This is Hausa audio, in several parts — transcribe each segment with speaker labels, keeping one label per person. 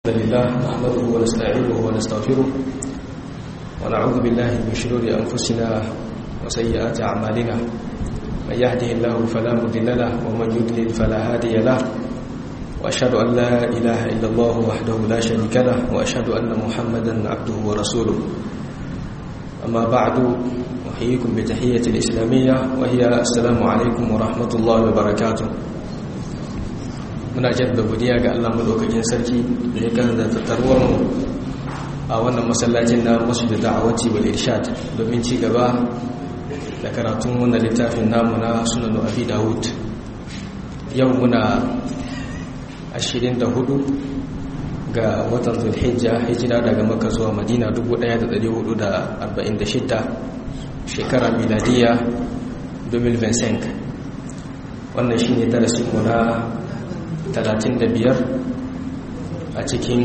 Speaker 1: الحمد لله نحمده ونستعينه ونستغفره ونعوذ بالله من شرور أنفسنا وسيئات أعمالنا من يهده الله فلا مضل له ومن يضلل فلا هادي له وأشهد أن لا إله إلا الله وحده لا شريك له وأشهد أن محمدا عبده ورسوله أما بعد أحييكم بتحية الإسلامية وهي السلام عليكم ورحمة الله وبركاته muna jaddada godiya ga Allah madaukakin sarki da ya kanza tattarwar mu a wannan masallacin na Masjid Da'awati wal Irshad domin ci gaba da karatun wannan littafin namu na Sunan Abi Dawud yau muna 24 ga watan Zulhijja hijira daga Makka zuwa Madina 1446 shekara miladiya 2025 wannan shine darasin mu na 35 a cikin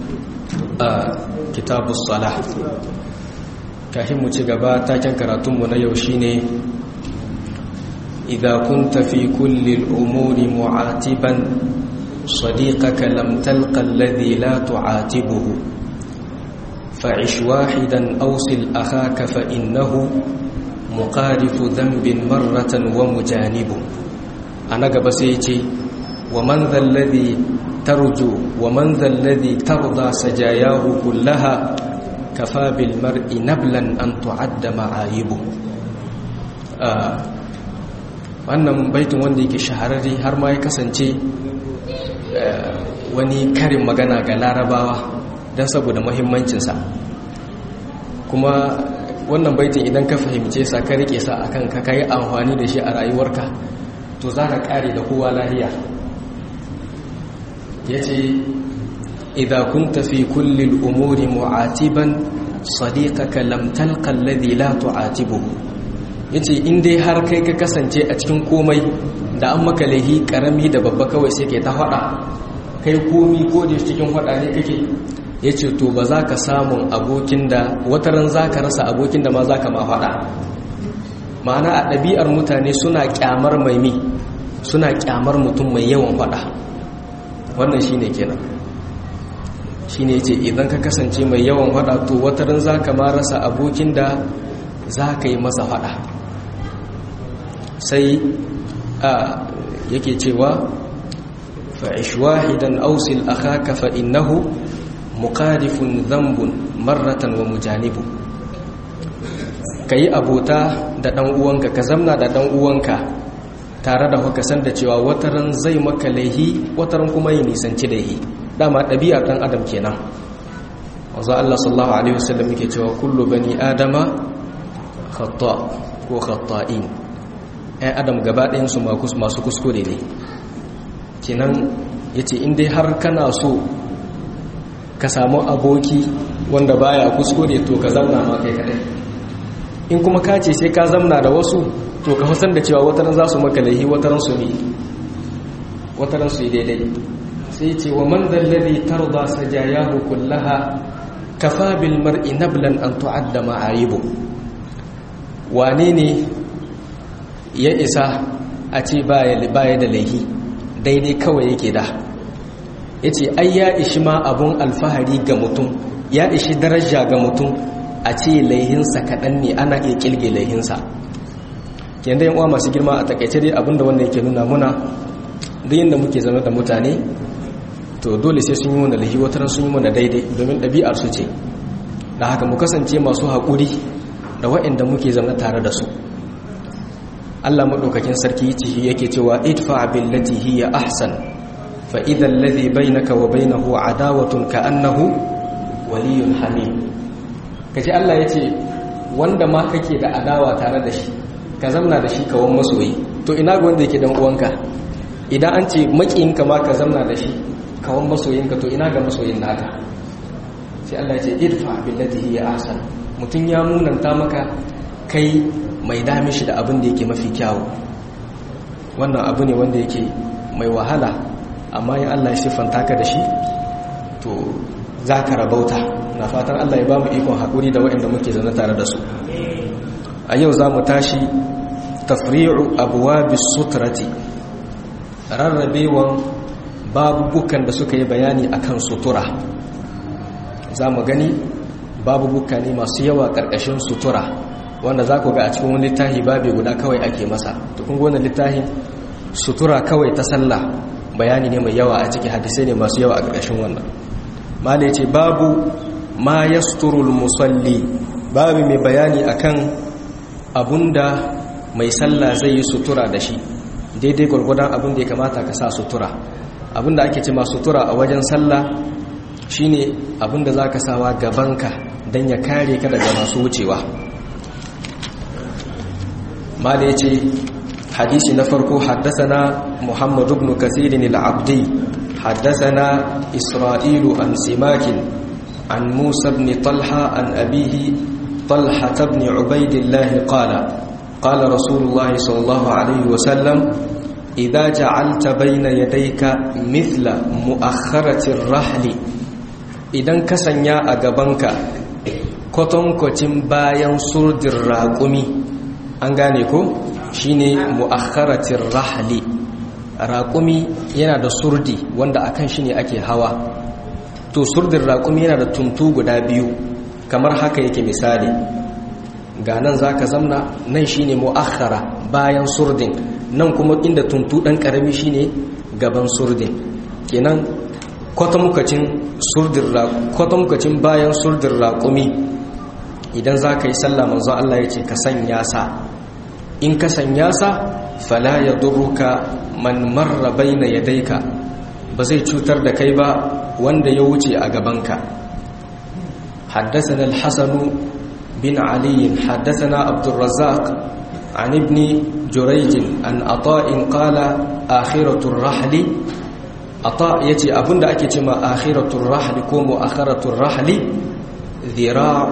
Speaker 1: kitabus salah kafin mu ci gaba taken karatunmu na yau shine idza kunta fi kulli al-umuri mu'atiban sadiqaka lam talqa alladhi la tu'atibuhu fa'ish wahidan awsil akhaka fa innahu muqarifu dhanbin marratan wa mujanibu ana gaba sai ce ومن ذا الذي ترجو ومن ذا الذي ترضى سجاياه كلها كفى بالمرء نبلا أن تعد معايبه wannan baitin wanda yake shahararre har ma ya kasance wani karin magana ga larabawa don saboda muhimmancinsa kuma wannan baitin idan ka fahimce sa ka rike sa akan ka kai amfani da shi a rayuwarka to za ka kare da kowa lahiya ya ce idan kun tafi kullum umuri mu'atiban sadiqaka lam talqa alladhi la tu'atibuhu yace in dai har kai ka kasance a cikin komai da an maka lahi karami da babba kawai sai kai ta fada kai komi ko da cikin fada ne kake yace to ba za ka samu abokin da wataran za ka rasa abokin da ma za ka ma fada ma'ana a ɗabi'ar mutane suna kyamar maimi suna kyamar mutum mai yawan fada wannan shi ne kenan shi ne ce idan ka kasance mai yawan fada to watarin za ka marasa abokin da za ka yi masa fada sai a yake cewa fa'ish wahidan ausil akhaka fa innahu muqarifun dhanbun marratan wa mujanibu kayi abota da dan uwanka ka zamna da dan uwanka tare da haka san da cewa wataran zai maka laihi wataran kuma yi nisanci laihi dama ɗabi'ar ɗan adam kenan wanzu Allah sallallahu alaihi wasallam yake cewa kullu bani adama khata ko khata'in ɗan adam gaba ɗayan su masu kuskure ne kenan yace in dai har kana so ka samu aboki wanda baya kuskure to ka zauna ma kai kadai in kuma ka ce sai ka zamna da wasu to ka san da cewa wataran za su maka laihi wataran su ne wataran su yi daidai sai ce wa man dalladhi tarda sajayahu kullaha kafa bil mar'i nablan an tu'adda ma'ayibu wane ne ya isa a ce baya baya da laihi daidai kawai yake da yace ai ya ishi ma abun alfahari ga mutum ya ishi daraja ga mutum a ce laihinsa kaɗan ne ana iya kilge laihinsa yanda yan uwa masu girma a takaice dai abinda wanda yake nuna muna duk yanda muke zama da mutane to dole sai sun yi mana lahi wataran sun yi mana daidai domin ɗabi'ar su ce da haka mu kasance masu haƙuri da waɗanda muke zama tare da su Allah maɗaukakin sarki cihi yake cewa idfa billati hiya ahsan fa idha alladhi bainaka wa bainahu adawatun ka annahu waliyyun hamim kaji Allah yace wanda ma kake da adawa tare da shi ka zamna da shi kawan masoyi to ina ga wanda yake dan uwanka idan an ce makiyinka ma ka zamna da shi kawan masoyinka to ina ga masoyin naka sai Allah ya ce idfa billati hiya ahsan mutun ya munanta maka kai mai dami shi da abin da yake mafi kyawu wannan abu ne wanda yake mai wahala amma in Allah ya siffanta ka da shi to za ka rabauta na fatan Allah ya ba mu ikon haƙuri da waɗanda muke zaune tare da su a yau za mu tashi tafri'u abuwa suturati rarrabewan babubukan da suka yi bayani akan sutura za mu gani babubuka ne masu yawa ƙarƙashin sutura wanda za ku ga a cikin wani littafi babu guda kawai ake masa to kun gona littafin sutura kawai ta sallah bayani ne mai yawa a ciki hadisai ne masu yawa a ƙarƙashin wannan mala ce babu ma yasturul musalli babu mai bayani akan abunda mai sallah zai yi sutura da shi daidai gwargwadon abin da ya kamata ka sa sutura abinda ake ce ma sutura a wajen sallah shine abinda za ka sawa gabanka don ya kare ka daga masu wucewa ma da ya ce hadisi na farko haddasana muhammadu ibn kasirin al'abdi haddasana isra'ilu an simakin an musa ibn talha an abihi talha ibn ubaidillahi qala qala rasulullah sallallahu alaihi wasallam idza ja'alta bayna yadayka mithla mu'akhkharati rahli idan ka sanya a gabanka kwatankwacin bayan surdin raƙumi an gane ko shine mu'akharatin rahali raƙumi yana da surdi wanda akan shi ne ake hawa to surdin raƙumi yana da tuntu guda biyu kamar haka yake misali ga nan za ka zamna nan shine mu'akhara bayan surdin nan kuma inda tuntu ɗan ƙarami shine gaban surdin kenan kwatamukacin bayan surdin raƙumi idan za ka yi sallah manzo Allah ya ce ka sanya sa in ka sanya sa fala ya durruka man marra baina yadayka ba zai cutar da kai ba wanda ya wuce a gabanka حدثنا الحسن بن علي حدثنا عبد الرزاق عن ابن جريج عن عطاء قال آخرة الرحل عطاء يتي أبن أكي تما آخرة الرحل كوم آخرة الرحل ذراع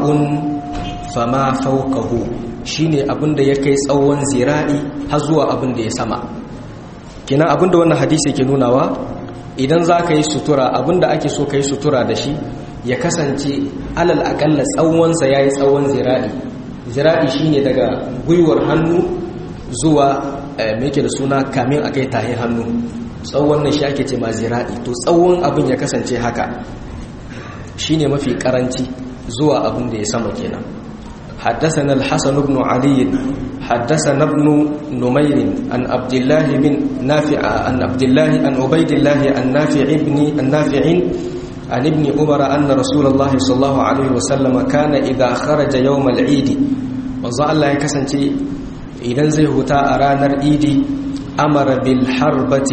Speaker 1: فما فوقه shine abin da ya kai tsawon zira'i har zuwa abin da ya sama kina abin da wannan hadisi ke nunawa idan za ka yi sutura abin da ake so ka yi sutura da shi ya kasance alal akalla tsawonsa ya yi tsawon zira'i zira'i shine daga gwiwar hannu zuwa mai da suna kamin a kai tahin hannu tsawon nan shi ake ce ma zira'i to tsawon abin ya kasance haka shine mafi karanci zuwa abin da ya sama kenan حدثنا الحسن بن علي حدثنا ابن نمير عن عبد الله بن نافع عن عبد الله عن عبيد الله عن نافع ابن النافع عن ابن عمر أن رسول الله صلى الله عليه وسلم كان إذا خرج يوم العيد وظل الله يكسنتي إذا زي هتا أرانا العيد أمر بالحربة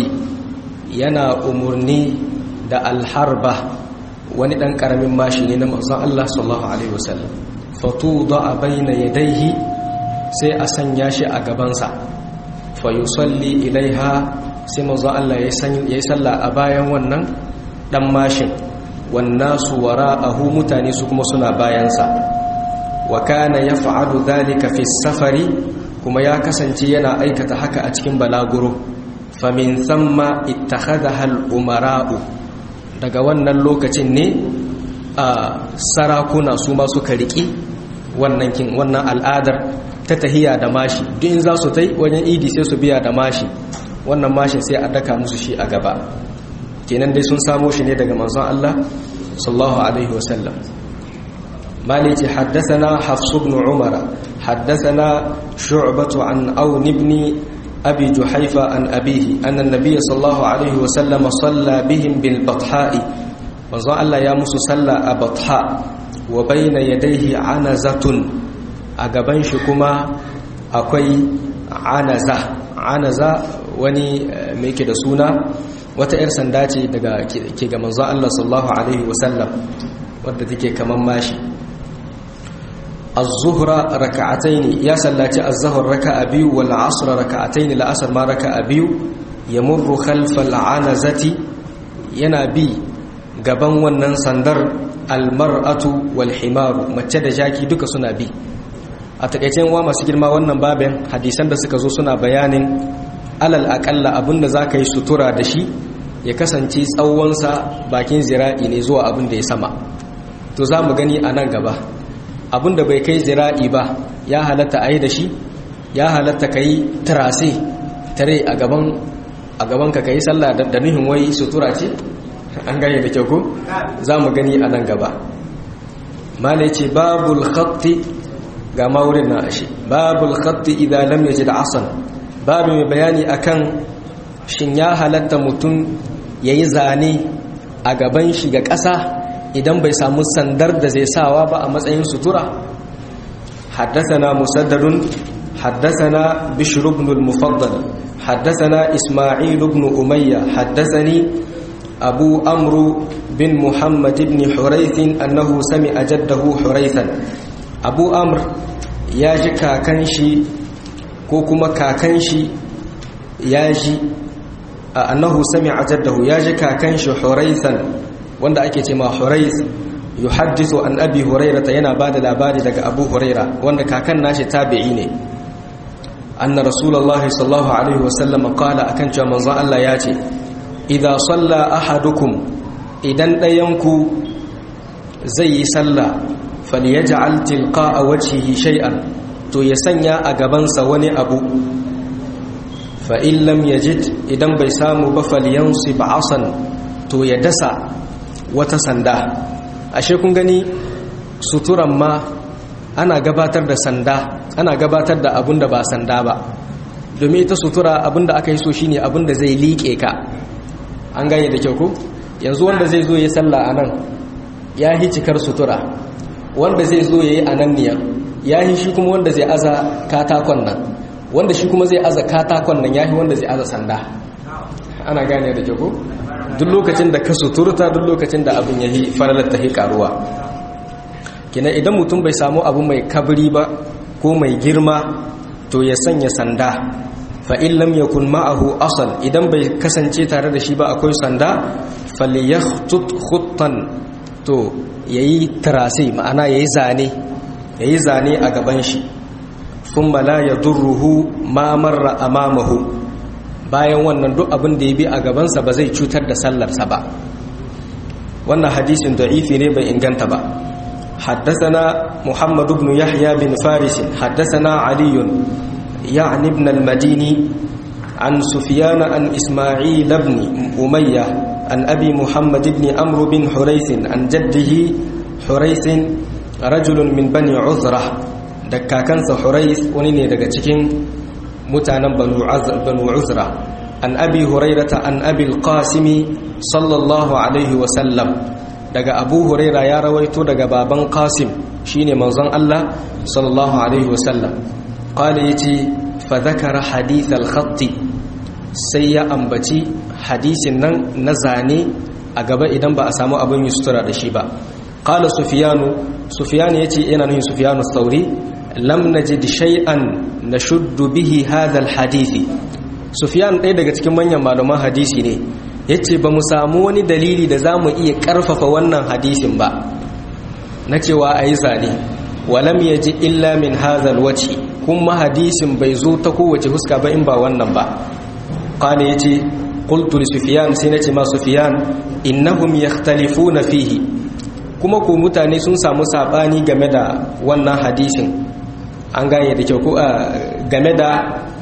Speaker 1: ينا أمرني دا الحربة wani ɗan ƙaramin mashi ne na manzon Allah sallallahu alaihi wasallam fatuda baina yadayhi sai a sanya shi a gabansa fa yusalli ilaiha sai manzon Allah ya yi sallah a bayan wannan ɗan mashin wannasu wara'ahu mutane su kuma suna bayansa wa kana yaf'alu dhalika fi safari kuma ya kasance yana aikata haka a cikin balaguro famin thamma ittakhadha al-umara'u daga wannan lokacin ne a sarakuna su ma suka riƙi wannan kin wannan al'adar ta tahiya da mashi duk in za su tai wajen idi sai su biya da mashi wannan mashin sai a daka musu shi a gaba kenan dai sun samo shi ne daga manzon Allah sallallahu alaihi wasallam مالك حدثنا حفص بن عمر حدثنا شعبة عن أون بن أبي جحيفة عن أبيه أن النبي صلى الله عليه وسلم صلى بهم بالبطحاء وظن الله يا موسى صلى أبطحاء وبين يديه عنزة أقبان شكما أكوي عنزة عنزة wani mai ke da suna wata 'yar sanda ce daga ke ga manzon Allah sallallahu alaihi wasallam wadda take kaman mashi az-zuhra raka'ataini ya sallaci az-zuhr raka'a biyu wal 'asr raka'ataini la asr ma raka'a biyu yamurru khalfa al-'anazati yana bi gaban wannan sandar al-mar'atu wal himaru mace da jaki duka suna bi a takeicen wa masu girma wannan babin hadisan da suka zo suna bayanin alal akalla abinda zaka yi sutura da shi ya kasance tsawonsa bakin zira'i ne zuwa abin da ya sama to za mu gani a nan gaba abin da bai kai zira'i ba ya halatta a yi da shi ya halatta ka yi tarase tare a gaban a gaban ka kai sallah da nuhin wai sutura ce an gane da kyau ko za mu gani a nan gaba mala ce babul khatti ga maurin na ashe babul khatti idan lam yajid asan babu mai bayani akan shin ya halatta mutum yayi zane a gaban shi ga ƙasa idan bai samu sandar da zai sawa ba a matsayin sutura حدثنا مسدد حدثنا بشر بن المفضل حدثنا إسماعيل بن أمية حدثني أبو أمرو بن محمد بن حريث أنه سمع جده حريثا أبو أمر ياجي كاكنشي كوكما كاكنشي ياجي أنه سمع جده ياجي كاكنشي حريثا wanda ake ce ma Hurayth yuhaddithu an Abi Hurairah yana bada labari daga Abu Hurairah wanda kakan nashi tabi'i ne anna Rasulullahi sallallahu alaihi wasallam qala akan cewa manzon Allah ya ce idza salla ahadukum idan dayanku zai yi sallah falyaj'al tilqa'a wajhihi shay'an to ya sanya a gabansa wani abu fa in lam yajid idan bai samu ba falyansib asan to ya dasa wata sanda ashe kun gani suturan ma ana gabatar da sanda ana gabatar da abun da ba sanda ba domin ita sutura abun da aka yi so shine abun da zai liƙe ka an gane da kyau ko yanzu wanda zai zo ya salla a nan ya yi cikar sutura wanda zai zo ya yi a nan niyan ya yi shi kuma wanda zai aza katakon nan wanda shi kuma zai aza katakon nan ya yi wanda zai aza sanda ana gane da kyau ko duk lokacin da ka suturta duk lokacin da abin ya yi faralar ta karuwa kina idan mutum bai samu abu mai kabri ba ko mai girma to ya sanya sanda fa in lam yakun ma'ahu asal idan bai kasance tare da shi ba akwai sanda falyakhtut khuttan to yayi tarasi ma'ana yayi zane yayi zane a gaban shi thumma la yadurruhu ma marra amamahu bayan wannan duk abin da ya bi a gabansa ba zai cutar da sallarsa ba wannan hadisin da'ifi ne bai inganta ba حدثنا محمد بن يحيى بن فارس حدثنا علي يعني ابن المديني عن سفيان عن إسماعيل بن أمية عن أبي محمد بن أمر بن حريث عن جده حريث رجل من بني عذرة دكاكنس حريث ونيني دكتكين mutanen banu uzra an abi hurairata an abi alqasimi sallallahu alaihi wasallam daga abu huraira ya rawaito daga baban qasim shine manzon Allah sallallahu alaihi wasallam qala yace fa dhakara hadith al-khatt sai ya ambaci hadisin nan na zane a gaba idan ba a samu abin yustura da shi ba qala sufyanu sufyan yace yana nufin sufyanu thauri lam najid shay'an nashuddu bihi hadha alhadisi sufyan ɗaya daga cikin manyan malaman hadisi ne yace ba mu samu wani dalili da zamu iya karfafa wannan hadisin ba na cewa ayi zane walam yaji illa min hadha alwajhi kuma hadisin bai zo ta kowace huska ba in ba wannan ba qala yace qultu li sufyan sai nace ma sufyan innahum yakhtalifuna fihi kuma ko mutane sun samu sabani game da wannan hadisin an gane da kyau ko game da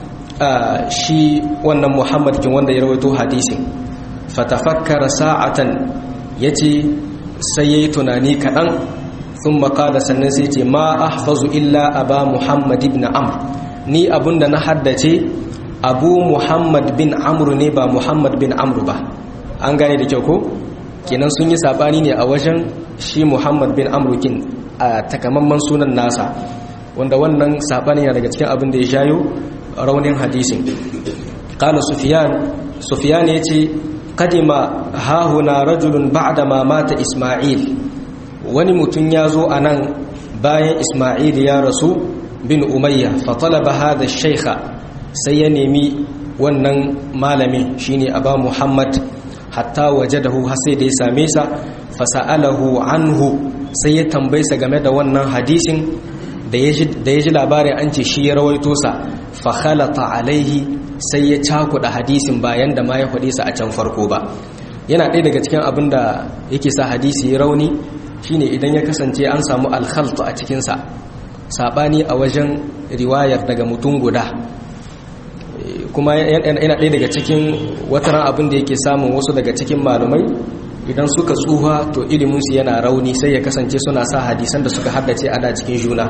Speaker 1: shi wannan muhammad kin wanda ya rawaito hadisin fatafakkara sa'atan yace sai yayi tunani kaɗan sun makada sannan sai ce ma ahfazu illa aba muhammad ibn amr ni abunda na haddace abu muhammad bin amru ne ba muhammad bin amru ba an gane da kyau ko kenan sun yi sabani ne a wajen shi muhammad bin amru kin a takamamman sunan nasa wanda wannan sabani yana daga cikin abin da ya shayo raunin hadisin qala sufyan sufyan yace qadima hahuna rajulun ba'da ma mata isma'il wani mutum ya zo anan bayan isma'il ya rasu bin umayya fa talaba hadha ash-shaykha sai ya nemi wannan malamin shine aba muhammad hatta wajadahu har sai da ya same sa fa sa'alahu anhu sai ya tambaye sa game da wannan hadisin da ya ji labarin an ce shi ya rawaito sa fa khalata alaihi sai ya cakuɗa hadisin bayan da ma ya faɗi sa a can farko ba yana ɗaya daga cikin abin da yake sa hadisi ya rauni shine idan ya kasance an samu alkhaltu a cikinsa saɓani a wajen riwayar daga mutum guda ko kuma yana ɗaya daga cikin wataran abin da yake samun wasu daga cikin malumai idan suka tsuha to iliminsu yana rauni sai ya kasance suna sa hadisan da suka haddace ana cikin juna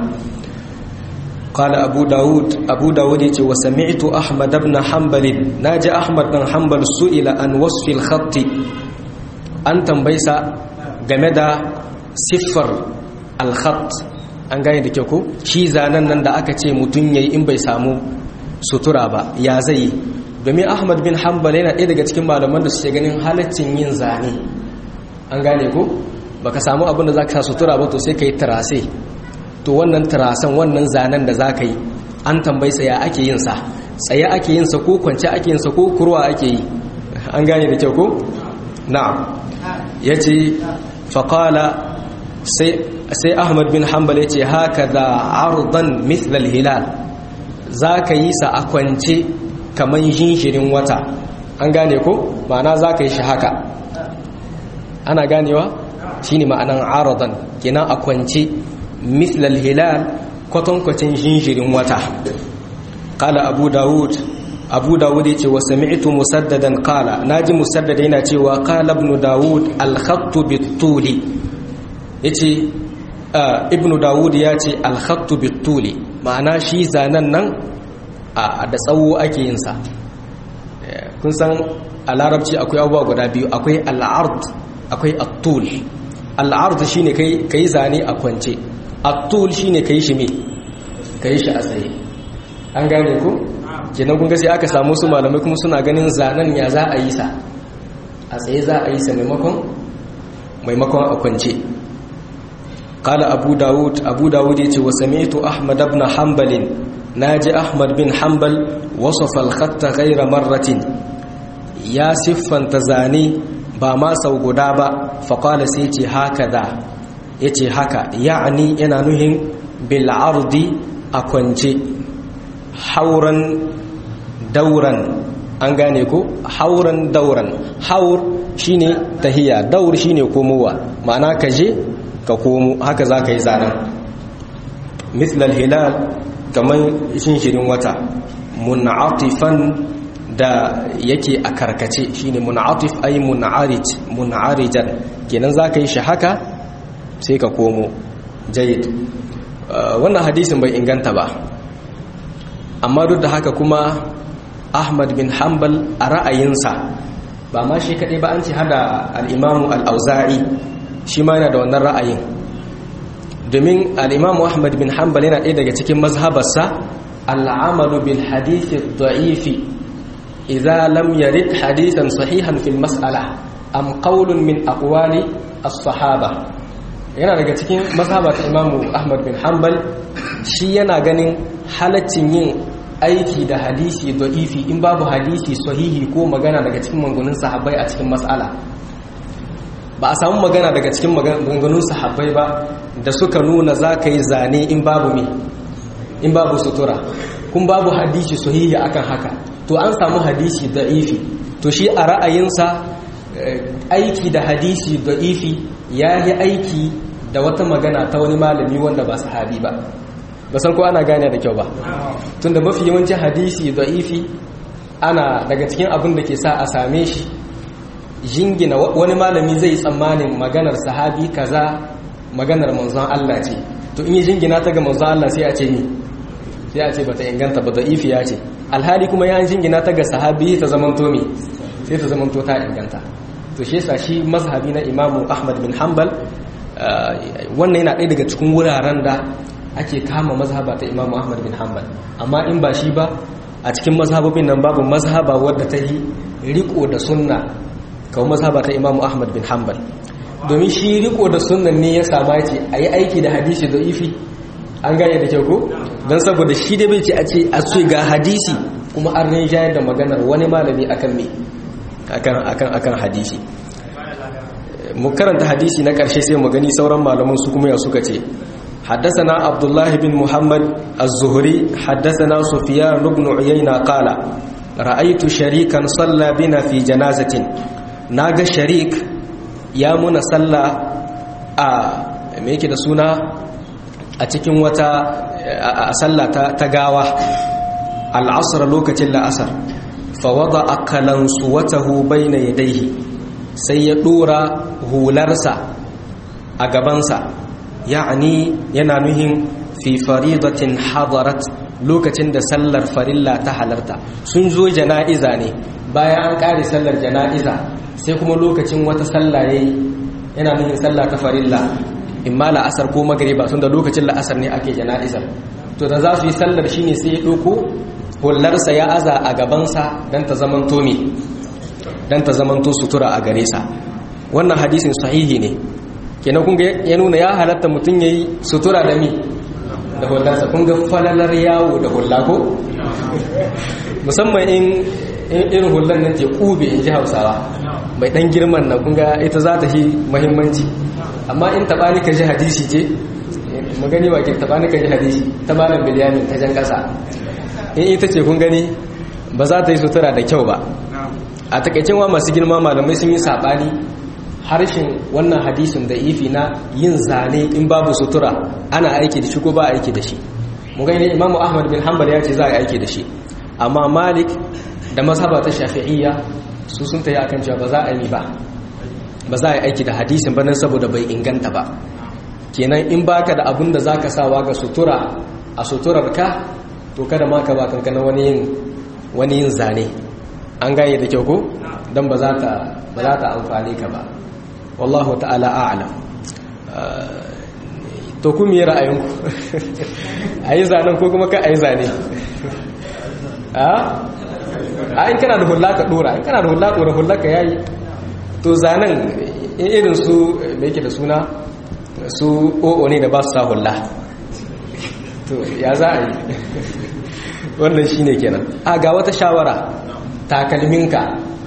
Speaker 1: قال أبو داود أبو داود وسمعت أحمد بن حنبل ناجى أحمد بن حنبل سئل عن وصف الخط أن تنبيس جمد صفر الخط an gane da kyau ko shi zanen nan da aka ce mutum yayi in bai samu sutura ba ya zai domin Ahmad bin Hanbal yana ɗaya daga cikin malaman da suke ganin halaccin yin zane an gane ko baka samu abin da zaka sa sutura ba to sai kai tarase to wannan tarasan wannan zanen da zaka yi an tambayi tsaya ake yin sa tsaye ake yin sa ko kwance ake yin sa ko kurwa ake yi an gane da kyau ko na'am yace faqala sai sai Ahmad bin Hanbal yace haka da ardan mithl al-hilal zaka yi sa a kwance kaman jinjirin wata an gane ko ma'ana zaka yi shi haka ana ganewa shine ma'anan aradan kenan a kwance مثل الهلال kwatankwacin jinjirin wata kala abu dawud abu dawud ya ce wa sami'tu musaddadan kala naji musaddada yana cewa kala ibn dawud al-khattu bit-tuli yace ibn dawud ya ce al-khattu bit-tuli ma'ana shi zanen nan a da tsawo ake yin sa kun san a larabci akwai abubuwa guda biyu akwai al-ard akwai at-tul al-ard shine kai kai zane a kwance at-tul shine kai shi me kai shi a tsaye an gane ku kenan kun ga sai aka samu su malamai kuma suna ganin zanen ya za a yi sa a tsaye za a yi sa maimakon maimakon a kwance قال أبو داود أبو داود وسمعت أحمد بن حنبل ناجي أحمد بن حنبل وصف الخط غير مرة يا صفا تزاني بما سوغدابا فقال سيتي هكذا يتي هكا يعني ينا نهم بالعرض أكونجي حورا دورا an gane ko hauran dauran haur shine tahiya daur shine komowa ma'ana kaje ka komo haka za ka yi zanen mislal hilal kamar shinshirin wata mun'atifan da yake a karkace shine mun'atif ay mun'arij mun'arijan kenan za ka yi shi haka sai ka komo jayid wannan hadisin bai inganta ba amma duk da haka kuma ahmad bin hanbal a ra'ayinsa ba ma shi kaɗai ba an ce hada al'imamu al'auza'i shi ma yana da wannan ra'ayin domin al'imamu ahmad bin hanbal yana ɗaya daga cikin mazhabarsa al'amalu bil hadithi da'ifi idza lam yarid hadithan sahihan fil mas'ala am qawlun min aqwali as-sahaba yana daga cikin mazhabar imamu ahmad bin hanbal shi yana ganin halaccin yin aiki da hadisi da'ifi in babu hadisi sahihi ko magana daga cikin mangunin sahabbai a cikin mas'ala ba a samu magana daga cikin maganganun sahabbai ba da suka nuna za ka yi zane in babu mi in babu sutura kun babu hadisi sahihi akan haka to an samu hadisi da'ifi to shi a ra'ayinsa aiki da hadisi da'ifi ya yi aiki da wata magana ta wani malami wanda ba sahabi ba ba san ko ana gane da kyau ba tunda mafi yawancin hadisi da'ifi ana daga cikin abin da ke sa a same shi jingina wani malami zai tsammanin maganar sahabi kaza maganar manzon Allah ce to in yi jingina ta ga manzon Allah sai a ce ni sai a ce bata inganta ba da'ifi ya ce alhali kuma ya jingina ta ga sahabi ta zamanto me sai ta zamanto ta inganta to shi yasa shi mazhabi na Imamu Ahmad bin Hanbal wannan yana ɗaya daga cikin wuraren da ake kama mazhaba ta Imamu Ahmad bin Hanbal amma in ba shi ba a cikin mazhabobin nan babu mazhaba wadda ta yi riko da sunna kawo mazhaba ta imamu ahmad bin hanbal domin shi riko da sunan ne ya sama ce a yi aiki da hadisi da ifi an gane da kyau ko don saboda shi da bai ce a ce a ce ga hadisi kuma an rin shayar da maganar wani malami akan me akan hadisi mu karanta hadisi na karshe sai mu gani sauran malaman su kuma ya suka ce حدثنا عبد الله بن محمد الزهري حدثنا سفيان بن عيينة قال رأيت شريكا صلى بنا في جنازة ناغ شريك يا منا صلى me yake da suna a cikin wata a sallah ta gawa al'asar lokacin la'asar fa wada'a kalansuwatahu bayna yadayhi sai ya dora hularsa a gabansa ya'ani yana nuhin fi faridatin hadarat lokacin da sallar farilla ta halarta sun zo jana'iza ne bayan an kare sallar jana'iza sai kuma lokacin wata sallah yayi yana nuhin sallah ta farilla imma la'asar ko magriba tun da lokacin la'asar ne ake jana'izar to da za su yi sallar shine sai ya ɗauko hullarsa ya aza a gabansa don ta zamanto me don ta zamanto sutura a gare sa wannan hadisin sahihi ne kenan kun ya nuna ya halatta mutum yayi sutura da mi da hullarsa kun ga falalar yawo da hulla ko musamman in irin hullar nan ce kube in ji hausawa mai dan girman na kun ga ita za ta yi muhimmanci amma in taɓa ni ka ji hadisi ce magani wa ke taɓa ni ka ji hadisi ta malam biliyamin ta jan ƙasa in ita ce kun gani ba za ta yi sutura da kyau ba a takaicin wa masu girma malamai sun yi saɓani harshen wannan hadisin da ifi na yin zane in babu sutura ana aiki da shi ko ba aiki da shi mu gani imamu ahmad bin hanbal ya ce za a aiki da shi amma malik da mazhaba ta shafi'iyya su sun ta yi akan cewa ba za a yi ba ba za a yi aiki da hadisin ba nan saboda bai inganta ba kenan in baka da abin da zaka sawa ga sutura a suturar ka to kada ma ka ba kankana wani yin wani yin zane an gane da kyau ko dan ba za ta ba za ta amfane ka ba wallahu ta'ala a'lam to ku miye ra'ayinku ayi zanen ko kuma ka ayi zane a a in kana da hulla ka dora in kana da hulla dora hulla ka yayi to zanen irin su me yake da suna su o'o ne da ba su sa hulla to ya za a yi wannan shine kenan a ga wata shawara takalminka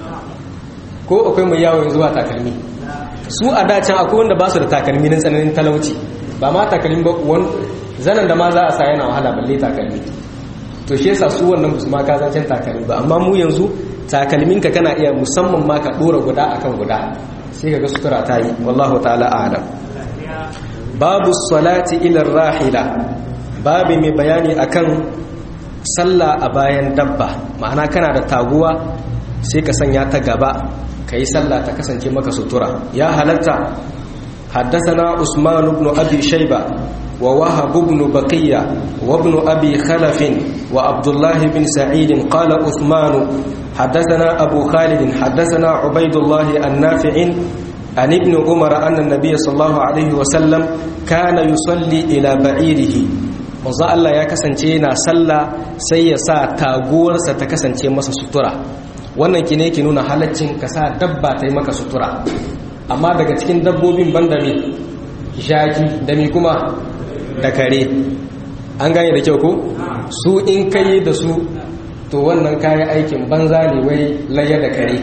Speaker 1: ko akwai mai yawon zuwa takalmi su a dacin akwai wanda ba su da takalmi na tsananin talauci ba ma takalmi ba zanen da ma za a sa yana wahala balle takalmi to shi yasa su wannan musu ma ka zancen takalmi ba amma mu yanzu takalminka kana iya musamman ma ka dora guda akan guda sai ka ga sutura ta yi wallahu ta'ala a'lam babu salati ila rahila babu mai bayani akan sallah a bayan dabba ma'ana kana da taguwa sai ka sanya ta gaba ka yi sallah ta kasance maka sutura ya halatta حدثنا عثمان بن أبي شيبة ووهب بن بقية وابن أبي خلف وعبد الله بن سعيد قال عثمان حدثنا أبو خالد حدثنا عبيد الله النافع عن ابن عمر أن النبي صلى الله عليه وسلم كان يصلي إلى بعيره manzo Allah ya kasance yana sallah sai ya sa taguwarsa ta kasance masa sutura wannan ki ne ki nuna halaccin ka sa dabba ta yi maka sutura amma daga cikin dabbobin banda me shaki da me kuma da kare an gane da kyau ko su in kai da su to wannan kayan aikin banza ne wai layar da kare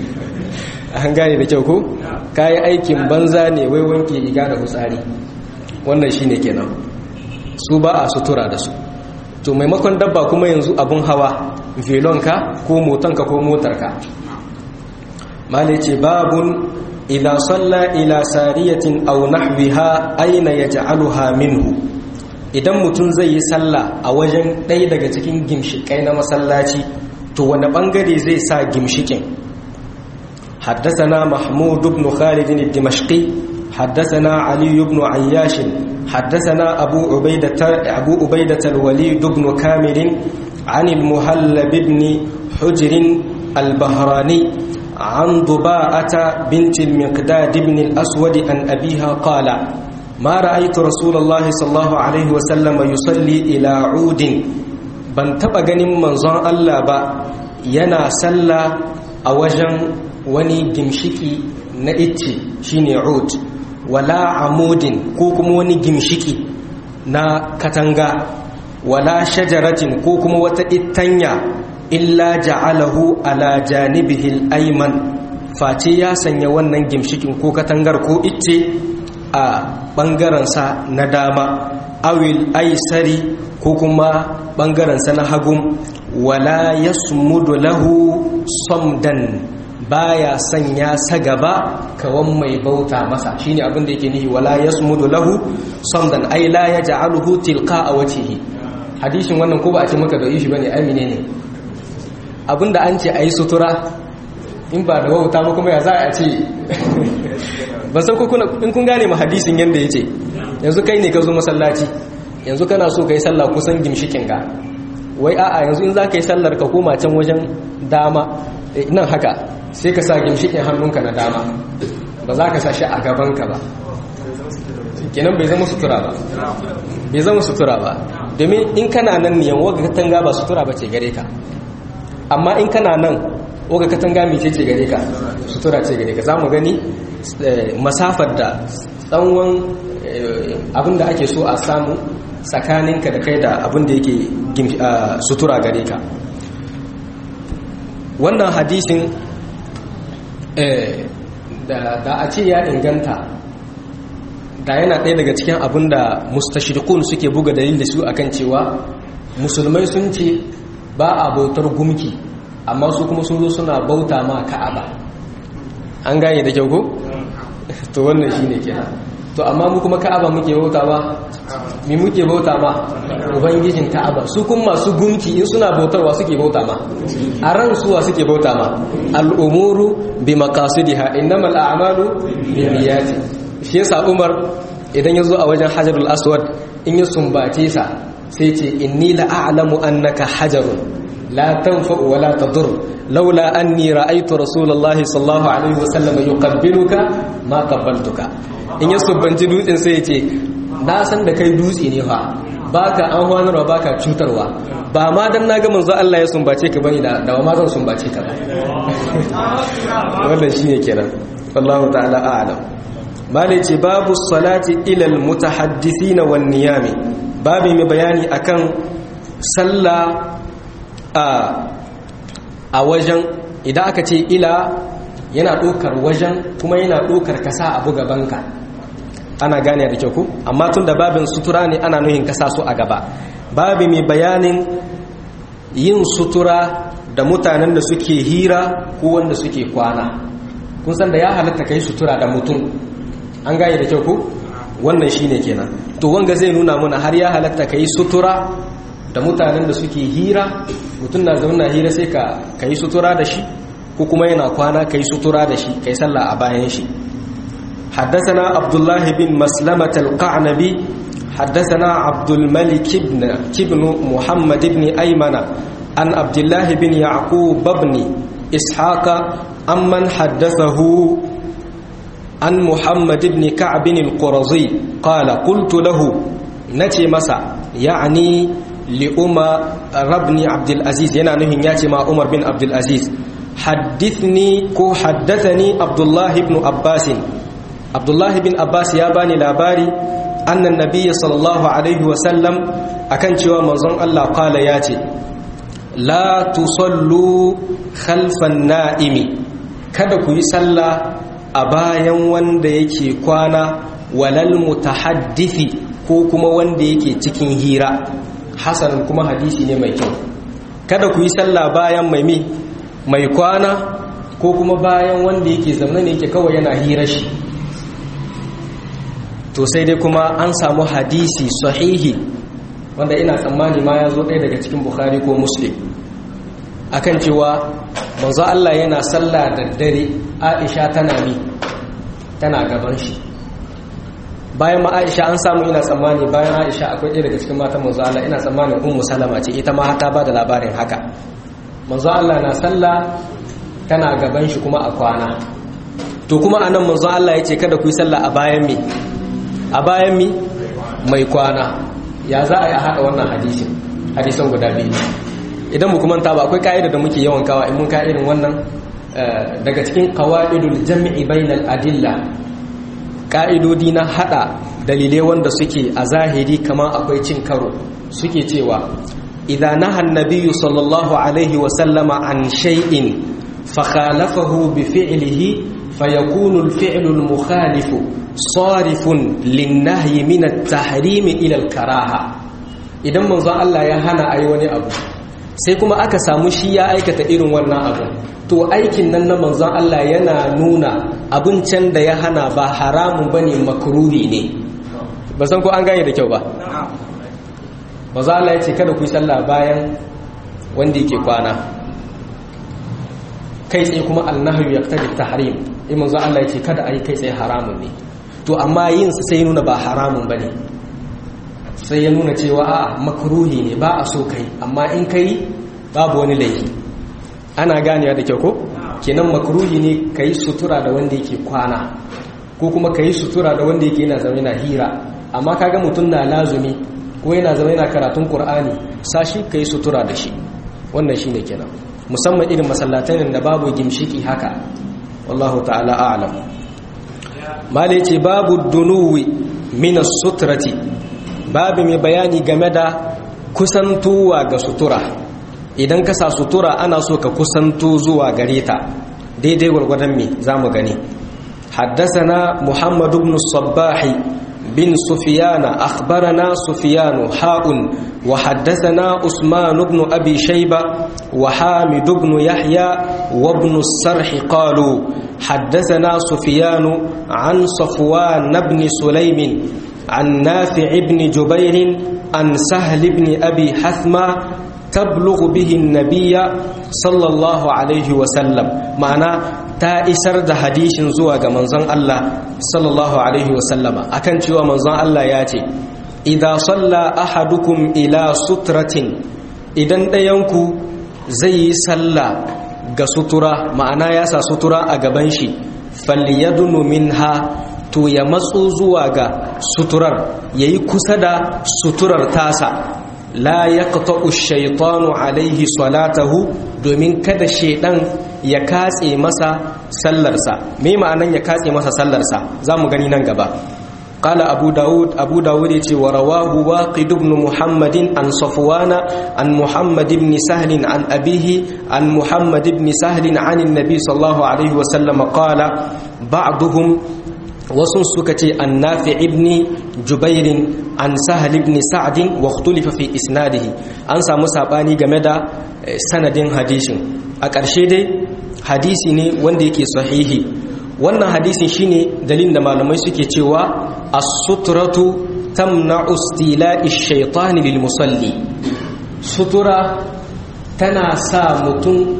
Speaker 1: an gane da kyau ko kayan aikin banza ne wai wanke riga da hutsari wannan shine kenan su ba a sutura da su to maimakon dabba kuma yanzu abun hawa velonka ko motonka ko motarka mala ce babun idan salla ila sariyatin aw nahwiha aina yaj'aluha minhu idan mutum zai yi sallah a wajen ɗaya daga cikin gimshikai na masallaci to wani bangare zai sa gimshikin حدثنا محمود بن خالد الدمشقي حدثنا علي بن عياش حدثنا أبو عبيدة, أبو عبيدة الوليد بن كامل عن المهلب بن حجر البهراني عن ضباءة بنت المقداد بن الأسود عن أبيها قال ما رأيت رسول الله صلى الله عليه وسلم يصلي إلى عود ban taɓa ganin manzon Allah ba yana sallah a wajen wani gimshiki na icce shine ud wala amudin ko kuma wani gimshiki na katanga wala shajaratin ko kuma wata ittanya illa ja'alahu ala janibihil ayman face ya sanya wannan gimshikin ko katangar ko icce a ɓangarensa na dama awil aisari ko kuma ɓangarensa na hagun wala yasmudu lahu samdan baya sanya sa gaba kawan mai bauta masa shine abin da yake nihi wala yasmudu lahu samdan ay la yaj'aluhu tilqa wajhihi hadisin wannan ko ba a ce maka da shi bane ai menene abinda an ce a yi sutura in ba da wauta ba kuma ya za a ce ban san in kun gane ma hadisin yadda ya ce yanzu kai ne ka zo masallaci yanzu kana so ka yi sallah kusan gimshikin ka wai a'a yanzu in za ka yi sallar ka koma can wajen dama nan haka sai ka sa gimshikin hannunka na dama ba za ka sa shi a gabanka ba kenan bai zama sutura ba bai zama sutura ba domin in kana nan niyan waga katanga ba sutura ba ce gare ka amma in kana nan waga katanga mai ce gare ka sutura ce gare ka za mu gani masafar da tsawon abinda ake so a samu tsakaninka da kai da abinda yake sutura gare ka wannan hadisin da a ce ya inganta da yana ɗaya daga cikin abin da mustashirikun suke buga dalil da su akan cewa musulmai sun ce ba a bautar gumki amma su kuma sun zo suna bauta ma ka'aba an gane da kyau ko? to wannan shi ne kenan to amma mu kuma ka'aba muke bauta ba mi muke bauta ma ubangijin ka'aba su kuma masu gunki in suna bautarwa suke bauta ma a ran suwa suke bauta ma al'umuru bi maqasidiha innamal a'malu bi niyyati shi yasa Umar idan yazo a wajen Hajarul Aswad in ya sumbace sa sai ce inni la a'lamu annaka hajarun la tanfa'u wa la tadur laula anni ra'aytu rasulullahi sallallahu alaihi wasallam yuqabbiluka ma qabbaltuka in ya sumbanci dutsen sai ya ce na san da kai dutse ne fa baka an hwanarwa baka cutarwa ba ma dan naga manzo Allah ya sumbace ka bane da da ma zan sumbace ka ba wannan shine kenan wallahu ta'ala a'lam malai ce babu salati ila almutahaddithin wan niyami babu mai bayani akan sallah a a wajen idan aka ce ila yana ɗaukar wajen kuma yana ɗaukar kasa abu gabanka ana gane da kyau ku amma tun da babin sutura ne ana nuhin kasa su a gaba babi mai bayanin yin sutura da mutanen da suke hira ko wanda suke kwana kun san da ya halatta kai sutura da mutum an gane da kyau ku wannan shine kenan to wanga zai nuna mana har ya halatta kai sutura da mutanen da suke hira mutum na zauna hira sai ka kai sutura da shi ko kuma yana kwana kai sutura da shi kai sallah a bayan shi حدثنا عبد الله بن مسلمة القعنبي حدثنا عبد الملك بن بن محمد بن أيمن عن عبد الله بن يعقوب بن إسحاق أمن حدثه عن محمد بن كعب القرظي قال قلت له نتي مسا يعني لأمر بن عبد العزيز ينا نهي ياتي مع عمر بن عبد العزيز حدثني كو حدثني عبد الله بن عباس abdullahi bin abbas ya bani labari annan nabiyya sallallahu alaihi wasallam akan cewa manzon Allah kala ya ce la tusallu khalfan na'imi kada ku yi sallah a bayan wanda yake kwana walal mutahaddithi ko kuma wanda yake cikin hira hasan kuma hadisi ne mai kyau kada ku yi sallah bayan mai mi mai kwana ko kuma bayan wanda yake zaune ne yake kawai yana hira shi to sai dai kuma an samu hadisi sahihi wanda ina tsammani ma ya zo ɗaya daga cikin bukhari ko muslim akan cewa manzo Allah yana sallah da dare Aisha tana mi tana gaban shi bayan ma Aisha an samu ina tsammani bayan Aisha akwai ɗaya daga cikin matan manzo Allah ina tsammanin ummu salama ce ita ma ta ba da labarin haka manzo Allah na sallah tana gaban shi kuma a kwana to kuma anan manzo Allah ya ce kada ku yi sallah a bayan mi a bayan mi mai kwana ya za a yi a haɗa wannan hadisin hadisan guda biyu idan mu kuma ta ba akwai ka'ida da muke yawan kawa in mun ka irin wannan daga cikin qawaidul jam'i bainal adilla ka'idodi na hada dalilai wanda suke a zahiri kamar akwai cin karo suke cewa idza naha an-nabiyyu sallallahu alaihi wa sallama an shay'in fa khalafahu bi fi'lihi fayakunu al-fi'lu al-mukhalifu sarifun lin-nahyi min at-tahrim ila al-karaha idan manzon Allah ya hana ayi wani abu sai kuma aka samu shi ya aikata irin wannan abu to aikin nan na manzon Allah yana nuna abin can da ya hana ba haramun bane makruhi ne ba san ko an gane da kyau ba manzon Allah ya ce kada ku yi sallah bayan wanda yake kwana kai tsaye kuma annahyu yaqtadi tahrim in manzo Allah yace kada ayi kai tsaye haramun ne to amma yin su sai nuna ba haramun bane sai ya nuna cewa a makruhi ne ba a so kai amma in kai babu wani laifi ana ganewa da kyau ko kenan makruhi ne kai sutura da wanda yake kwana ko kuma kai sutura da wanda yake yana zama yana hira amma kaga mutum na lazumi ko yana zama yana karatun qur'ani sashi kai sutura da shi wannan shine kenan musamman irin masallatan da babu gimshiki haka wallahu ta'ala a'lam mala yace babu dunuwi min sutrati babu mai bayani game da kusantuwa ga sutura idan ka sa sutura ana so ka kusanto zuwa gare ta daidai gwargwadon me zamu gani حدثنا محمد بن الصباح بن سفيان أخبرنا سفيان حاء وحدثنا عثمان بن أبي شيبة وحامد بن يحيى وابن السرح قالوا حدثنا سفيان عن صفوان بن سليم عن نافع بن جبير عن سهل بن أبي حثمة تبلغ به النبي صلى الله عليه وسلم معنى ta isar da hadishin zuwa ga manzon Allah sallallahu alaihi wasallama akan cewa manzon Allah ya ce idza salla ahadukum ila sutratin idan ɗayanku zai yi sallah ga sutura ma'ana ya sa sutura a gaban shi falyadunu minha to ya matso zuwa ga suturar yayi kusa da suturar tasa la yaqta'u ash-shaytanu alaihi salatahu domin kada shedan ya katse masa sallarsa me ma'anan ya katse masa sallarsa zamu gani nan gaba qala abu daud abu daud yace wa rawahu waqid ibn muhammadin an safwana an muhammad ibn sahl an abihi an muhammad ibn sahl an annabi sallallahu alaihi wa sallam qala ba'duhum wasu suka ce an nafi ibni jubairin an sahal ibn sa'adin wa ikhtulifa fi isnadihi an samu sabani game da sanadin hadishin a ƙarshe dai hadisi ne wanda yake sahihi wannan hadisin shine dalilin da malamai suke cewa as-sutratu tamna'u istila'i ash-shaytani lil musalli sutura tana sa mutum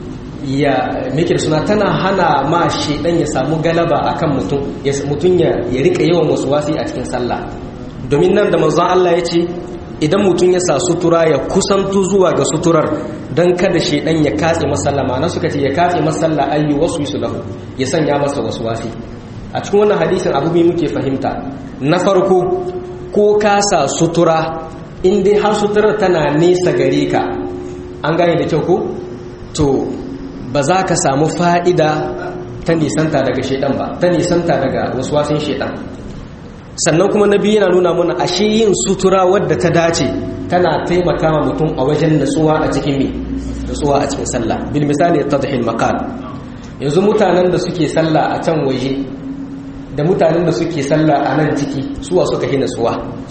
Speaker 1: ya meke da suna tana hana ma shedan ya samu galaba akan mutum ya mutum ya ya rika yawan wasi a cikin sallah domin nan da manzon Allah ya ce idan mutum ya sa sutura ya kusantu zuwa ga suturar dan kada shedan ya katse masallama na suka ce ya katse masalla ayyu wasu su lahu ya sanya masa wasi. a cikin wannan hadisin abu mai muke fahimta na farko ko ka sa sutura in dai har suturar tana nesa gare ka an gane da kyau ko to ba za ka samu fa'ida ta nisanta daga shaidan ba ta nisanta daga wasu wasin shaidan sannan kuma na biyu yana nuna mana ashe yin sutura wadda ta dace tana taimaka ma mutum a wajen natsuwa a cikin mi natsuwa a cikin sallah bil misali tadhil maqal yanzu mutanen da suke sallah a can waje da mutanen da suke sallah a nan ciki suwa suka hi natsuwa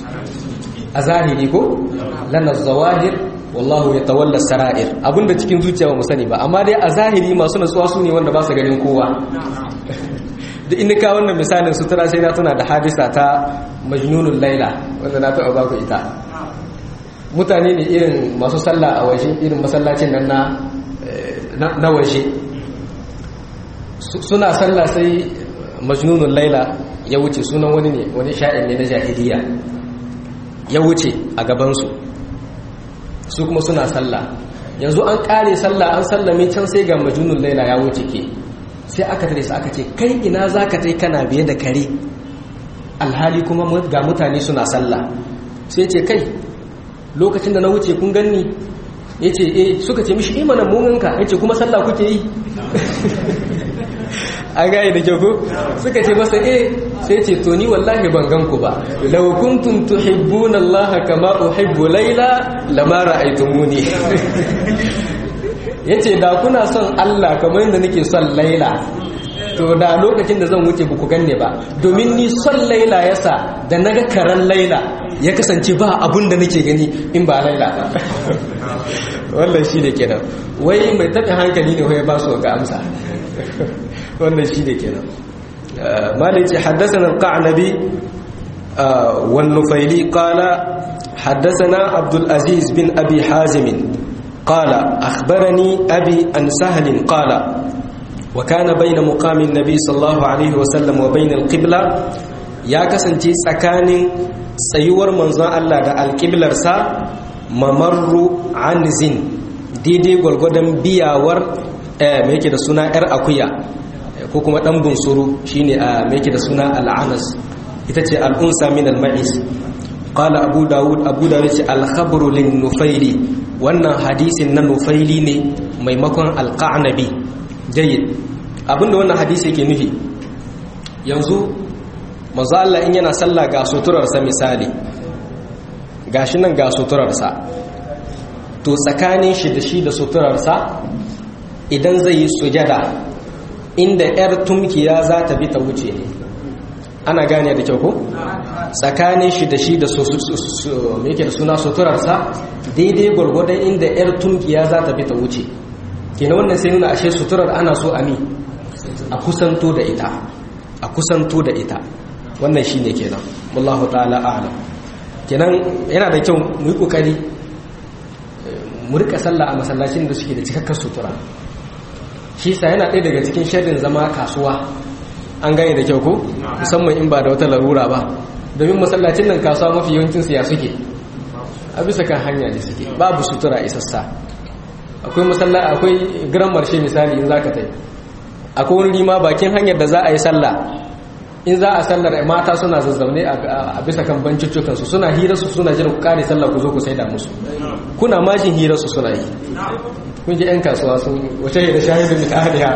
Speaker 1: a zahiri ko lana zawahir wallahu ya tawalla sara'ir abinda cikin zuciya ba mu sani ba amma dai a zahiri masu natsuwa su ne wanda ba su ganin kowa da inda ka wannan misalin sutura sai na tuna da hadisa ta majnunul laila wanda na taɓa baku ita mutane ne irin masu sallah a waje irin masallacin nan na na waje suna sallah sai majnunul laila ya wuce sunan wani ne wani sha'in ne na jahiliya ya wuce a gabansu su kuma suna sallah yanzu an kare sallah an sallame can sai ga majnunul laila ya wuce ke sai aka tare su aka ce kai ina zaka tai kana biye da kare alhali kuma ga mutane suna sallah sai ce kai lokacin da na wuce kun ganni yace eh suka ce mishi imana mumunka yace kuma sallah kuke yi an gaya da kyau ko suka ce masa eh sai ce to ni wallahi ban gan ku ba law kuntum tuhibbuna Allah kama uhibbu Layla lama ra'aytumuni yace da kuna son Allah kamar yadda nake son Layla to da lokacin da zan wuce ba ku ganne ba domin ni son Layla yasa da naga karan Layla ya kasance ba abun da nake gani in ba Layla ba wannan shi da kenan wai mai taɓa hankali ne wai ba su ga amsa wannan shi da kenan malici haddasana al-qa'nabi wan nufaili qala haddasana abdul aziz bin abi hazim qala akhbarani abi an sahl qala wa kana bayna muqamin nabi sallallahu alaihi wasallam wa bayna al-qibla ya kasance tsakanin tsayuwar manzon Allah da alƙiblarsa mamarru anzin daidai gwargwadon biyawar me yake da suna yar akuya ko kuma dan bunsuru shine a me yake da suna al'anas ita ce al'unsa min al-ma'is qala abu dawud abu dawud ce al-khabru lin nufaili wannan hadisin na nufaili ne maimakon al-qanabi jayyid abinda wannan hadisi yake nufi yanzu manzo Allah in yana sallah ga suturarsa misali gashi nan ga suturarsa to tsakanin shi da shi da suturarsa idan zai yi sujada inda yar tumkiya za ta bi ta wuce ne ana gane da kyau ko tsakanin shi da shi da yake da suna suturarsa daidai gwargwadon inda yar tumkiya za ta bi ta wuce kenan wannan sai nuna ashe suturar ana so a mi a kusanto da ita a kusanto da ita wannan shi ne kenan wallahu ta'ala a'lam kenan yana da kyau mu yi kokari mu rika sallah a masallacin da suke da cikakkar sutura shi sa yana ɗaya daga cikin sharrin zama kasuwa an gane da kyau ko musamman in ba da wata larura ba domin masallacin nan kasuwa mafi yawancin siya suke a bisa kan hanya ne suke babu sutura isassa akwai masalla akwai giran marshe misali in zaka tai akwai wani rima bakin hanyar da za a yi sallah in za a sallar mata suna zazzaune a bisa kan banciccukansu suna hirarsu suna jiran ku kare sallah ku zo ku saida musu kuna majin hirarsu suna yi kun ji 'yan kasuwa sun wace da shahidun min ahliha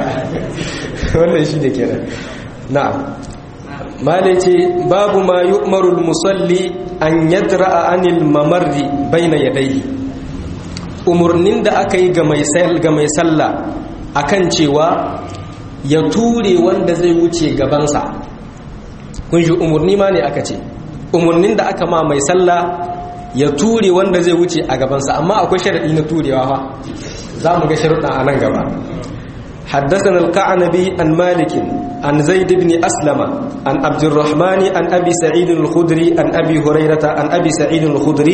Speaker 1: wannan shi ne kenan na'am malai ce babu ma yu'marul musalli an yadra'a anil mamarri baina yadayhi umurnin da aka yi ga mai ga mai sallah akan cewa ya ture wanda zai wuce gabansa kun shi umurni ma ne aka ce umurnin da aka ma mai sallah ya ture wanda zai wuce a gabansa amma akwai sharadi na turewa fa za mu ga sharuɗa a nan gaba حدثنا القعنبي عن مالك عن زيد بن أسلم عن عبد الرحمن عن أبي سعيد الخدري عن أبي هريرة عن أبي سعيد الخدري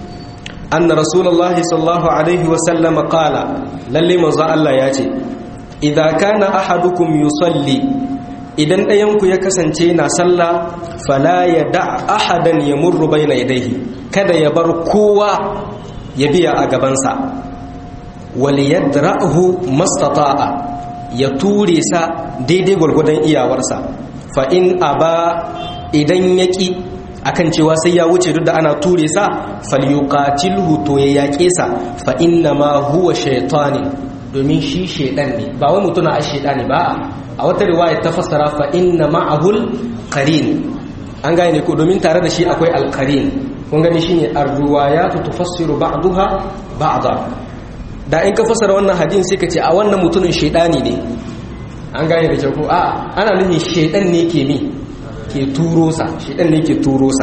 Speaker 1: أن رسول الله صلى الله عليه وسلم قال للي مزا الله ياتي إذا كان أحدكم يصلي idan ɗayanku ya kasance na sallah fala ya da ahadan ya murru baina yadayhi kada ya bar kowa ya biya a gabansa wal yadra'hu mastata'a ya ture sa daidai gwargwadon iyawarsa fa in aba idan yaki akan cewa sai ya wuce duk da ana ture sa falyuqatilhu to ya yaƙe sa fa inna ma huwa shaytanin domin shi shaydan ne ba wai mutuna a shaydani ba a wata riwaya ta fassara fa inna ma'ahul qarin an gane ko domin tare da shi akwai alqarin kun gani shine ar-riwayatu tufassiru ba'daha ba'da da in ka fassara wannan hadin sai ka ce a wannan mutumin shaydani ne an gane da kyau ko a ana nufin shaydan ne ke mi ke turo sa shaydan ne ke turo sa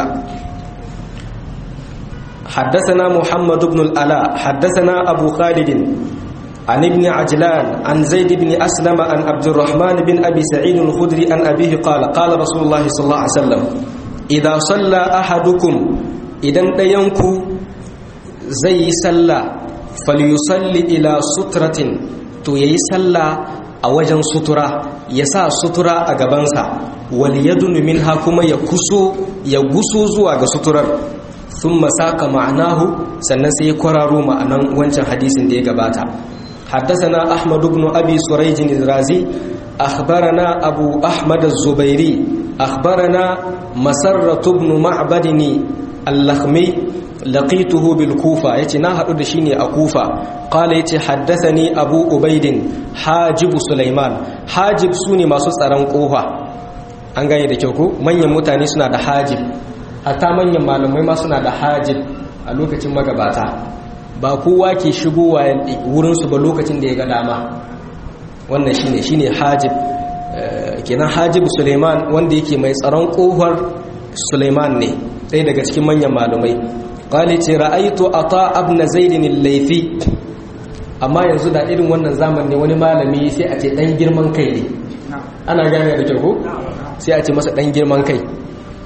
Speaker 1: حدثنا محمد بن الألاء حدثنا أبو خالد عن ابن عجلان عن زيد بن أسلم عن عبد الرحمن بن أبي سعيد الخدري عن أبيه قال قال رسول الله صلى الله عليه وسلم إذا صلى أحدكم إذا ينكو زي صلى فليصلي إلى سترة تو يصلى أوجن سترة يسا سترة أقبانسا وليدن منها كما يكسو يغسو زوا سترة ثم ساق معناه سنسي قرارو معنى وانشان حديث دي قباتا حدثنا أحمد بن أبي سريج الرازي أخبرنا أبو أحمد الزبيري أخبرنا مسرة بن معبد اللخمي لقيته بالكوفة يتي ناهر دشيني أكوفة قال يتي حدثني أبو أبيد حاجب سليمان حاجب سوني ما سسران قوها an gane da kyau ko manyan mutane suna da hajib hatta manyan malamai ma suna da hajib a lokacin magabata ba kowa ke shigowa wurinsu ba lokacin da ya ga dama wannan shine shine hajib kenan hajib suleiman wanda yake mai tsaron kohar suleiman ne ɗaya daga cikin manyan malumai ƙwale ce ra'aitu a ta'ab na zaidin laifi amma yanzu da irin wannan zamani wani malami sai a ce ɗan girman kai ne ana gane da kyau ko sai a ce masa ɗan girman kai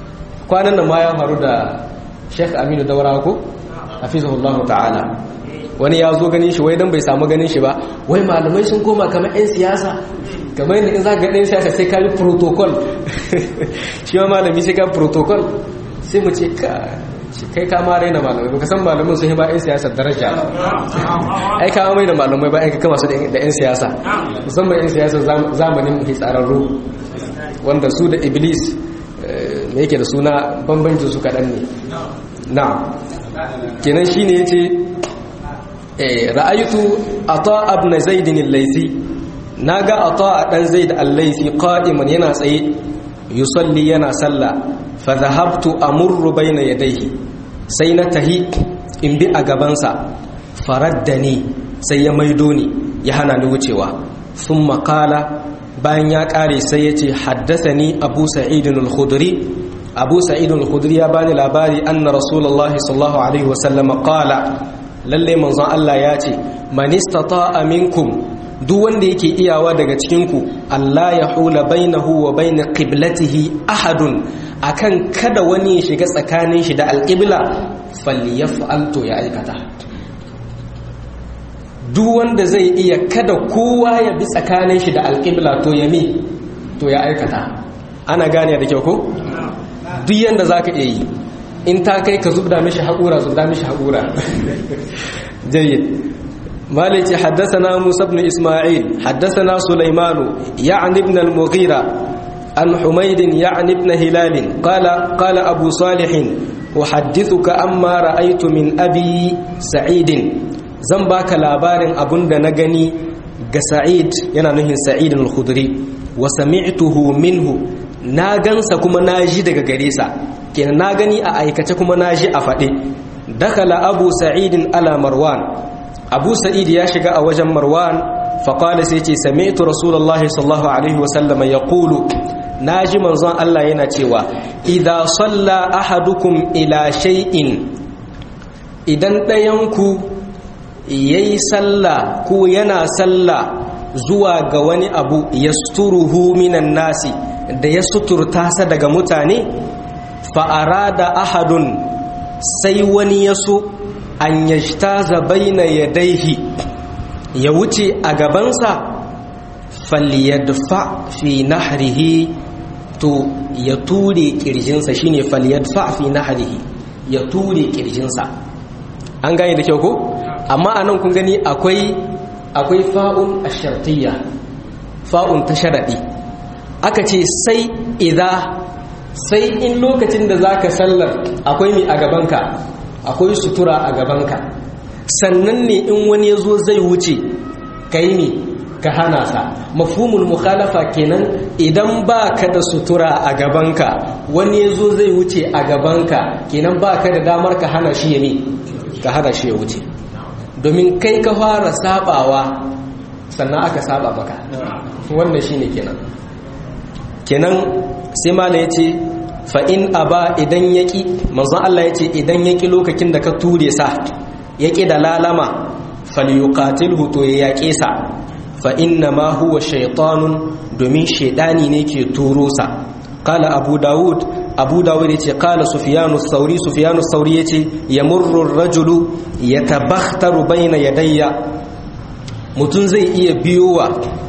Speaker 1: kwanan nan ma ya faru da sheikh aminu daura ko hafizahullahu ta'ala wani ya zo ganin shi wai dan bai samu ganin shi ba wai malamai sun koma kamar 'yan siyasa kamar yadda in za ka ɗan siyasa sai ka yi protocol shi ma malami sai ka protocol sai mu ce ka kai ka ma raina malamai baka san malamin sun yi ba 'yan siyasa daraja ai ka mai da malamai ba ai ka kama su da 'yan siyasa musamman 'yan siyasa zamanin hitsararru wanda su da iblis me yake da suna bambancin su kaɗan ne na kenan shi ne ya ce ra'aytu ata ibn zaidin al-laythi naga ata dan zaid al-laythi qa'iman yana tsaye yusalli yana salla fa dhahabtu amurru bayna yadayhi sai na tahi in bi a gabansa faraddani sai ya maido ni ya hana ni wucewa thumma qala bayan ya kare sai yace haddathani abu sa'id al-khudri abu sa'id al-khudri ya bani labari anna rasulullahi sallallahu alaihi wasallam qala lalle manzon Allah ya ce man istata'a minkum duk wanda yake iyawa daga cikin ku Allah ya hula bainahu wa bain qiblatihi ahadun akan kada wani ya shiga tsakanin shi da alqibla falyaf'al to ya aikata duk wanda zai iya kada kowa ya bi tsakanin shi da alqibla to ya mi to ya aikata ana gane da kyau ko duk yanda zaka iya yi in ta kai ka zubda mishi haƙura zubda mishi haƙura jayyid مالك حدثنا موسى بن إسماعيل حدثنا سليمان يعني ابن المغيرة عن حميد يعني ابن هلال قال قال أبو صالح أحدثك أما رأيت من أبي سعيد زنباك لابار أبن نغني سعيد ينانه سعيد الخدري وسمعته منه ناغنس كما ناجي daga gare sa kenan na gani a aikace kuma naji a faɗe dakala abu sa'idin ala marwan abu sa'id ya shiga a wajen marwan faƙali sai ce sami'tu rasulallah sallallahu alaihi wasallama ya ƙulu na ji manzon Allah yana cewa idan salla ahadukum ila shay'in idan ɗayanku ya yi salla ko yana salla zuwa ga wani abu ya suturuhu minan nasi da ya suturta sa daga mutane fa'ara da ahadun sai wani ya so an yajtaza baina yadaihi ya wuce a gabansa falyadfa fi nahrihi to ya ture kirjinsa shine falyadfa fi nahrihi ya ture kirjinsa an gane da kyau ko amma anan kun gani akwai akwai fa'un ashartiyya fa'un ta sharadi aka ce sai idza sai in lokacin da zaka sallar akwai mi a gabanka akwai sutura a gabanka sannan ne in wani ya zo zai wuce ka yi ne ka hana sa mafhumul mukhalafa kenan idan ba ka da sutura a gabanka wani ya zo zai wuce a gabanka kenan ba ka da damar ka hana shi ya ne ka hana shi ya wuce domin kai ka fara sabawa sannan aka saba maka wannan shine kenan kenan sai mala ya ce fa'in a ba idan yaƙi manzon Allah ya ce idan yaƙi lokacin da ka ture sa yaƙi da lalama falyuqatil huto ya yaƙe sa fa'in na ma huwa shaitanun domin shaidani ne ke turo sa kala abu dawud abu dawud ya ce kala sufiyanu sauri sufiyanu sauri ya ce ya murrun rajulu ya tabaktaru bayna yadayya mutum zai iya biyowa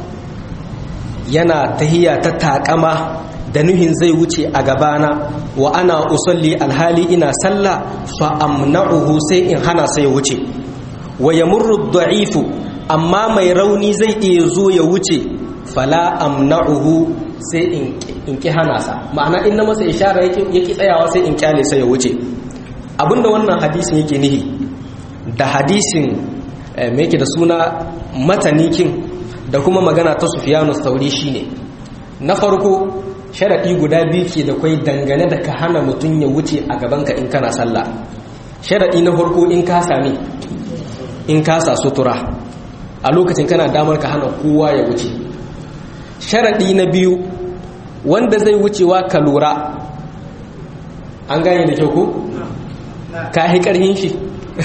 Speaker 1: yana tahiya ta takama da nuhin zai wuce a gabana wa ana usalli alhali ina sallah fa amna'uhu sai in hana sai wuce wa yamurru da'ifu amma mai rauni zai iya zo ya wuce fala amna'uhu sai in ki hana sa ma'ana in na masa ishara yake tsayawa sai in kyale sai ya wuce abinda wannan hadisin yake nihi da hadisin me yake da suna matanikin da kuma magana ta Sufyanu Thauri shine na farko sharaɗi guda biyu ke da kwai dangane da ka hana mutum ya wuce a gabanka in kana sallah sharaɗi na farko in ka sami in ka sa sutura a lokacin kana damar ka hana kowa ya wuce sharaɗi na biyu wanda zai wucewa ka lura an gane da kyau ko? ka yi ƙarhin shi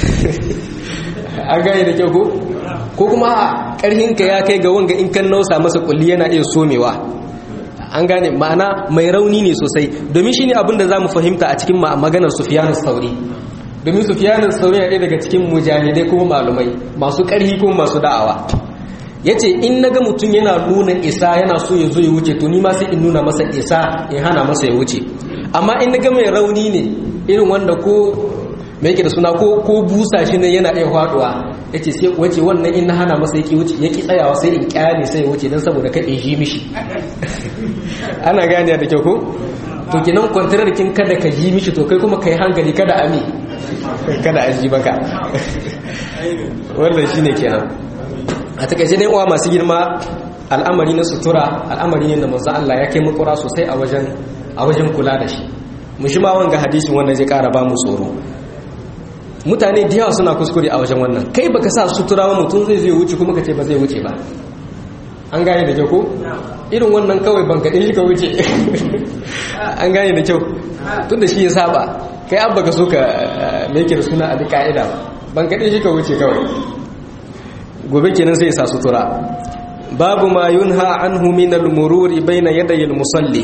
Speaker 1: an gane da kyau ko? ko kuma ƙarhinka ya kai ga wanga in kan nausa masa kulli yana iya somewa an gane ma'ana mai rauni ne sosai domin shine abin da zamu fahimta a cikin maganar Sufyan sauri domin sufiyanin sauri ɗaya daga cikin mujahidai kuma malumai masu ƙarhi kuma masu da'awa ya ce in na ga mutum yana nuna isa yana so ya zo ya wuce to ni ma sai in nuna masa isa in hana masa ya wuce amma in na ga mai rauni ne irin wanda ko mai yake da suna ko ko busa shi ne yana iya faduwa ya ce sai wace wannan in na hana masa yake wuce yake tsayawa sai in kyale sai ya wuce don saboda kai in ji mishi ana gane da kyau ko to kinan kwantarar kin kada ka ji mishi to kai kuma kai hankali kada ami kada a ji baka wannan shine kenan a takaice dai uwa masu girma al'amari na sutura al'amari ne da manzo Allah ya kai makura sosai a wajen a wajen kula da shi mu shi ma wanga hadisin wannan zai kara ba mu tsoro mutane da yawa suna kuskure a wajen wannan kai baka sa sutura ba mutum zai zai wuce kuma ka ce ba zai wuce ba an gane da kyau ko irin wannan kawai ban kaɗin shi ka wuce an gane da kyau tun da shi ya saba kai abba ka so ka mai da suna a duk ka'ida ba ban kaɗin shi ka wuce kawai gobe kenan sai sa sutura babu ma yunha anhu min al-mururi baina yaday al-musalli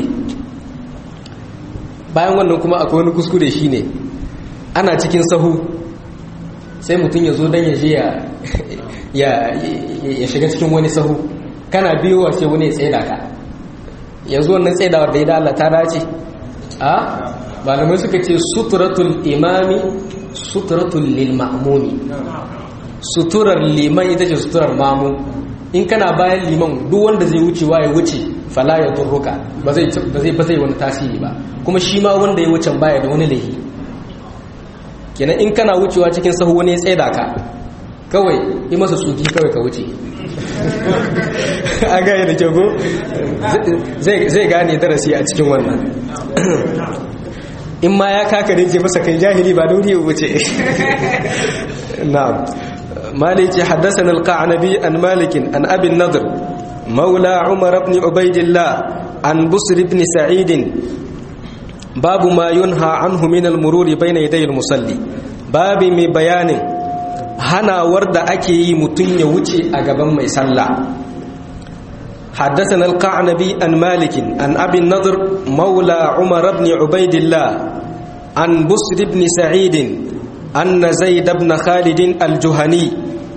Speaker 1: bayan wannan kuma akwai wani kuskure shine ana cikin sahu sai mutum ya zo dan ya je ya ya shiga cikin wani sahu kana biyowa sai wani ya tsaida ka yanzu wannan tsaidawar da ya da Allah ta dace a malamai suka ce suturatul imami suturatul lil ma'mumi suturar liman ita ce suturar mamu in kana bayan liman duk wanda zai wucewa ya wuce fala ya turruka ba zai ba zai wani tasiri ba kuma shi ma wanda ya wuce baya da wani lahi kenan in kana wucewa cikin sahu wani ya tsaida ka kawai yi masa tsuki kawai ka wuce a gaya da kyago zai gane darasi a cikin wannan in ma ya kaka da ke masa kai jahili ba da wuri ya wuce na'am مالك حدثنا القعنبي عن مالك عن أبي النضر مولى عمر بن عبيد الله عن بصر بن سعيد باب ما ينهى عنه من المرور بين يدي المصلي باب من بيان هنا ورد أكي متن يوتي أقبا ما يسلى حدثنا القعنبي عن مالك عن أبي النضر مولى عمر بن عبيد الله عن بصر بن سعيد أن زيد بن خالد الجهني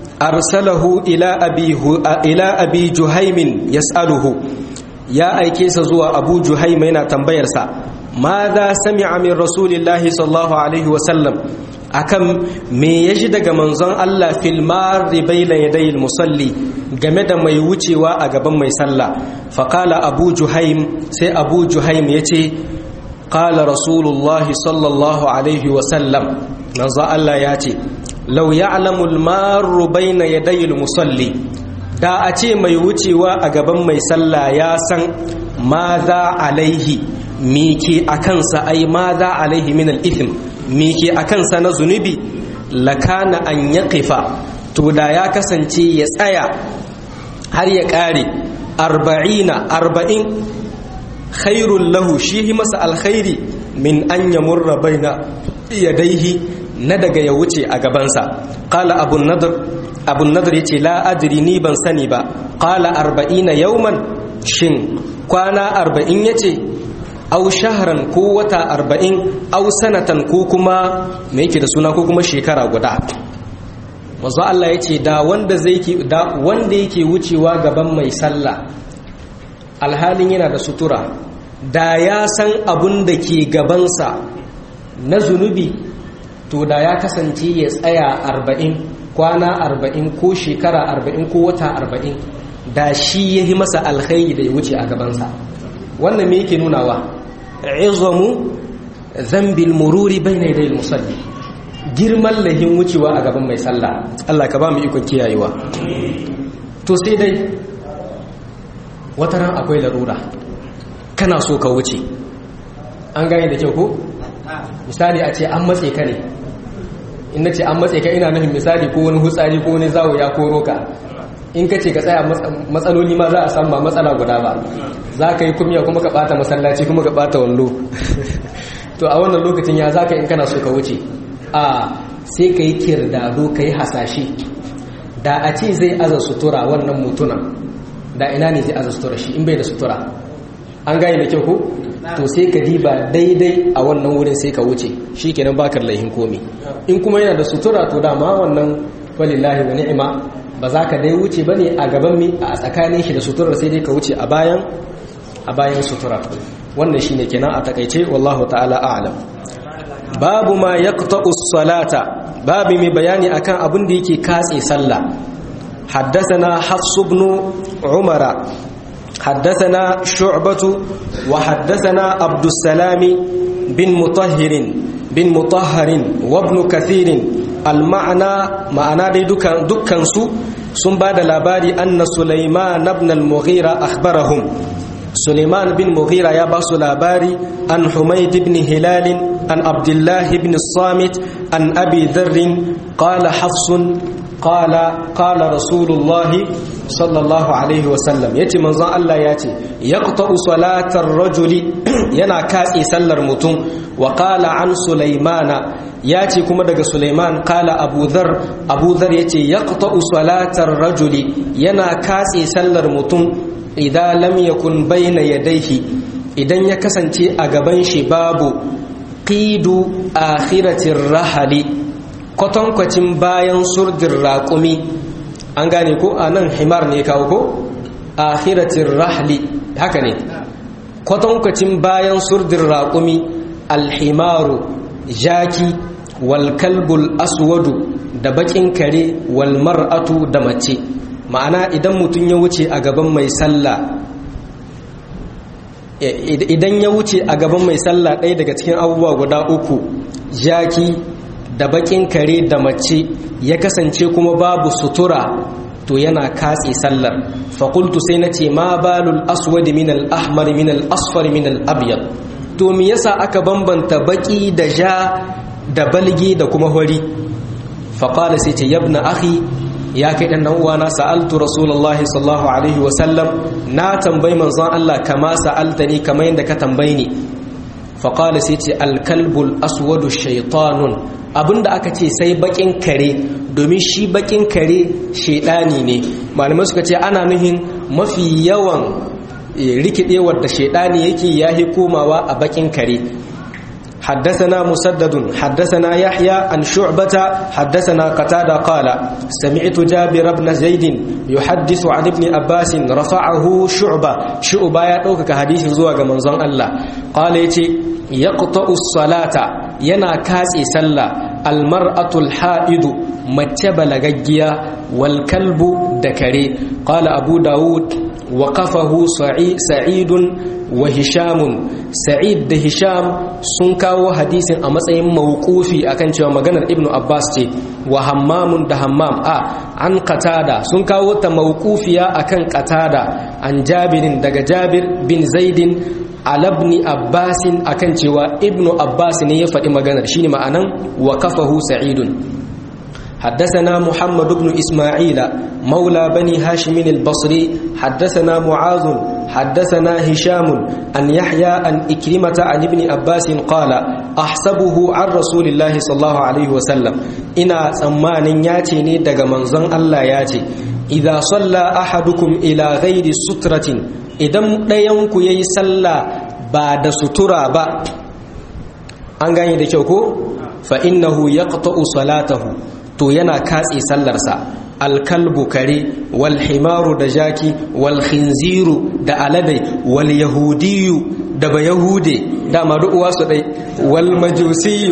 Speaker 1: أرسله إلى أبي, إلى أبي جهيم يسأله يا أيكيس زوى أبو جهيم هنا تنبيرسا ماذا سمع من رسول الله صلى الله عليه وسلم akan me ya ji daga manzon Allah fil marri bayna yaday musalli game da mai wucewa a gaban mai sallah faqala abu juhaim sai abu juhaim yace qala rasulullahi sallallahu alaihi wa sallam manzo Allah ya ce lau ya'lamu al-marru bayna yaday al-musalli da a ce mai wucewa a gaban mai sallah ya san ma za alaihi mike akansa ai ma za alaihi min al-ithm mike akansa na zunubi lakana an yaqifa to da ya kasance ya tsaya har ya kare arba'ina arba'in khairul lahu shi masa alkhairi min an yamurra baina yadaihi na daga ya wuce a gabansa qala abun nadr abun nadr yace la adri ni ban sani ba qala arba'ina yawman shin kwana arba'in yace aw shahran ko wata arba'in aw sanatan ko kuma me yake da suna ko kuma shekara guda manzo Allah yace da wanda zai da wanda yake wucewa gaban mai sallah alhalin yana da sutura da ya san abun da ke gabansa na zunubi to da ya kasance ya tsaya arba'in kwana arba'in ko shekara arba'in ko wata arba'in da shi ya yi masa alkhairi da ya wuce a gabansa wannan me yake nunawa izamu zambil mururi bai na idayil musalli girman lahin wucewa a gaban mai sallah Allah ka ba mu ikon kiyayewa to sai dai wataran akwai larura kana so ka wuce an gane da kyau ko misali a ce an matse ka ne in na ce an matse ka ina nufin misali ko wani hutsari ko wani zawo ya koro ka in ka ce ka tsaya matsaloli ma za a samu ba matsala guda ba za ka yi kumya kuma ka bata masallaci kuma ka bata wallo to a wannan lokacin ya za ka in kana so ka wuce a sai ka yi kirdado ka yi hasashe da a ce zai aza sutura wannan mutunan da ina ne zai aza sutura shi in bai da sutura an gane da kyau ko to sai ka diba daidai a wannan wurin sai ka wuce shi kenan bakar laihin komi in kuma yana da sutura to dama wannan walillahi wa ni'ima ba za ka dai wuce bane a gaban mi a tsakanin shi da suturar sai dai ka wuce a bayan a bayan sutura wannan shine kenan a takaice wallahu ta'ala a'lam babu ma yaqta'u salata babu mai bayani akan abin da yake katse sallah حدثنا حفص بن عمر حدثنا شعبة وحدثنا عبد السلام بن مطهر بن مطهر وابن كثير المعنى معنى دي دكان دكان سو sun ba da labari anna Sulaiman ibn al-Mughira akhbarahum Sulaiman bin Mughira ya ba su labari an Humayd ibn Hilal an Abdullah ibn Samit an Abi Dharr qala Hafsun qala qala Rasulullah sallallahu alaihi wasallam yace manzon Allah yace yaqta'u salatar rajuli yana katse sallar mutum wa qala an Sulaimana yace kuma daga Sulaiman qala Abu Dharr Abu Dharr yace yaqta'u salatar rajuli yana katse sallar mutum idan lam yakun bayna yadayhi idan ya kasance a gaban shi babu qidu akhiratir rahali kwatankwacin bayan surdin raƙumi an gane ko a nan himar ne kawo ko akhiratir rahli haka ne kwatankwacin bayan surdin raƙumi alhimaru jaki wal kalbul aswadu da bakin kare wal mar'atu da mace ma'ana idan mutum ya wuce a gaban mai sallah idan ya wuce a gaban mai sallah ɗaya daga cikin abubuwa guda uku jaki da bakin kare da mace ya kasance kuma babu sutura to yana katse sallar fakultu sai na ce ma balul aswadi min al-ahmar min al-asfar min al-abyad to me yasa aka bambanta baki da ja da balgi da kuma hori faqala sai ce yabna akhi ya kai dan uwana sa'altu rasulullahi sallallahu alaihi wa sallam na tambayi manzon Allah kama sa'altani kamar yadda ka tambaye ni faqala sai ce al-kalbul aswadu shaytanun abinda aka ce sai bakin kare domin shi bakin kare shedani ne malamai suka ce ana nuhin mafi yawan rikidewar da shedani yake yahi komawa a bakin kare حدثنا مسدد حدثنا يحيى عن شعبة حدثنا قتادة قال سمعت جابر بن زيد يحدث عن ابن عباس رفعه شعبة شعبة يدوك حديث زواج منظر الله قال يتي يقطع الصلاة ينا كاسي سلا المرأة الحائض متب لغجيا والكلب دكري قال أبو داود وقفه سعيد وهشام سعيد ده هشام sun kawo hadisin a matsayin mawqufi akan cewa maganar ibnu abbas ce wa hammamun da hammam a an qatada sun kawo ta mawqufiya akan qatada an jabirin daga jabir bin zaidin alabni abbasin akan cewa ibnu abbas ne ya faɗi maganar shine ma'anan wa kafahu sa'idun حدثنا محمد بن إسماعيل مولى بني هاشم البصري حدثنا معاذ حدثنا هشام أن يحيى أن إكرمة عن ابن عباس قال أحسبه عن رسول الله صلى الله عليه وسلم إنا سمان ياتيني دق منزن الله ياتي إذا صلى أحدكم إلى غير سترة إذا دينك يسلى بعد سترة با أنغاني دكيوكو فإنه يقطع صلاته to yana katse sallarsa alkalbu kare wal himaru da jaki wal khinziru da aladai wal yahudiyu da ba yahude dama uwa su dai wal majusiyu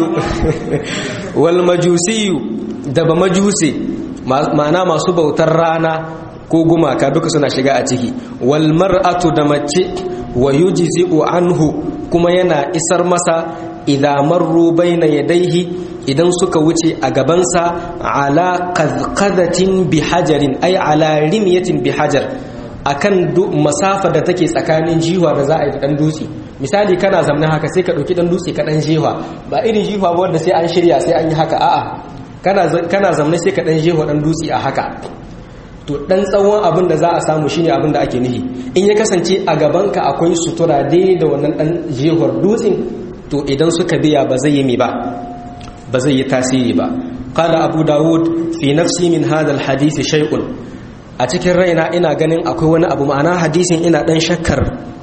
Speaker 1: wal majusiyu da ba majuse ma'ana masu bautar rana ko gumaka duka suna shiga a ciki wal mar'atu da mace wa yujzi'u anhu kuma yana isar masa idza marru baina yadayhi idan suka wuce a gabansa ala qadqadatin bi hajarin ay ala rimyatin bi hajar akan masafa da take tsakanin jiwa da za a yi dan dutse misali kana zamna haka sai ka dauki dan dutse ka dan jiwa ba irin jiwa ba wanda sai an shirya sai an yi haka a'a kana kana zamna sai ka dan jiwa dan dutse a haka to dan tsawon abin da za a samu shine abin da ake nihi in ya kasance a gabanka akwai sutura daidai da wannan dan jihar dutsen to idan suka biya ba zai yi mi ba ba zai yi tasiri ba qala abu dawud fi nafsi min hadha alhadith shay'un a cikin raina ina ganin akwai wani abu ma'ana hadisin ina dan shakkar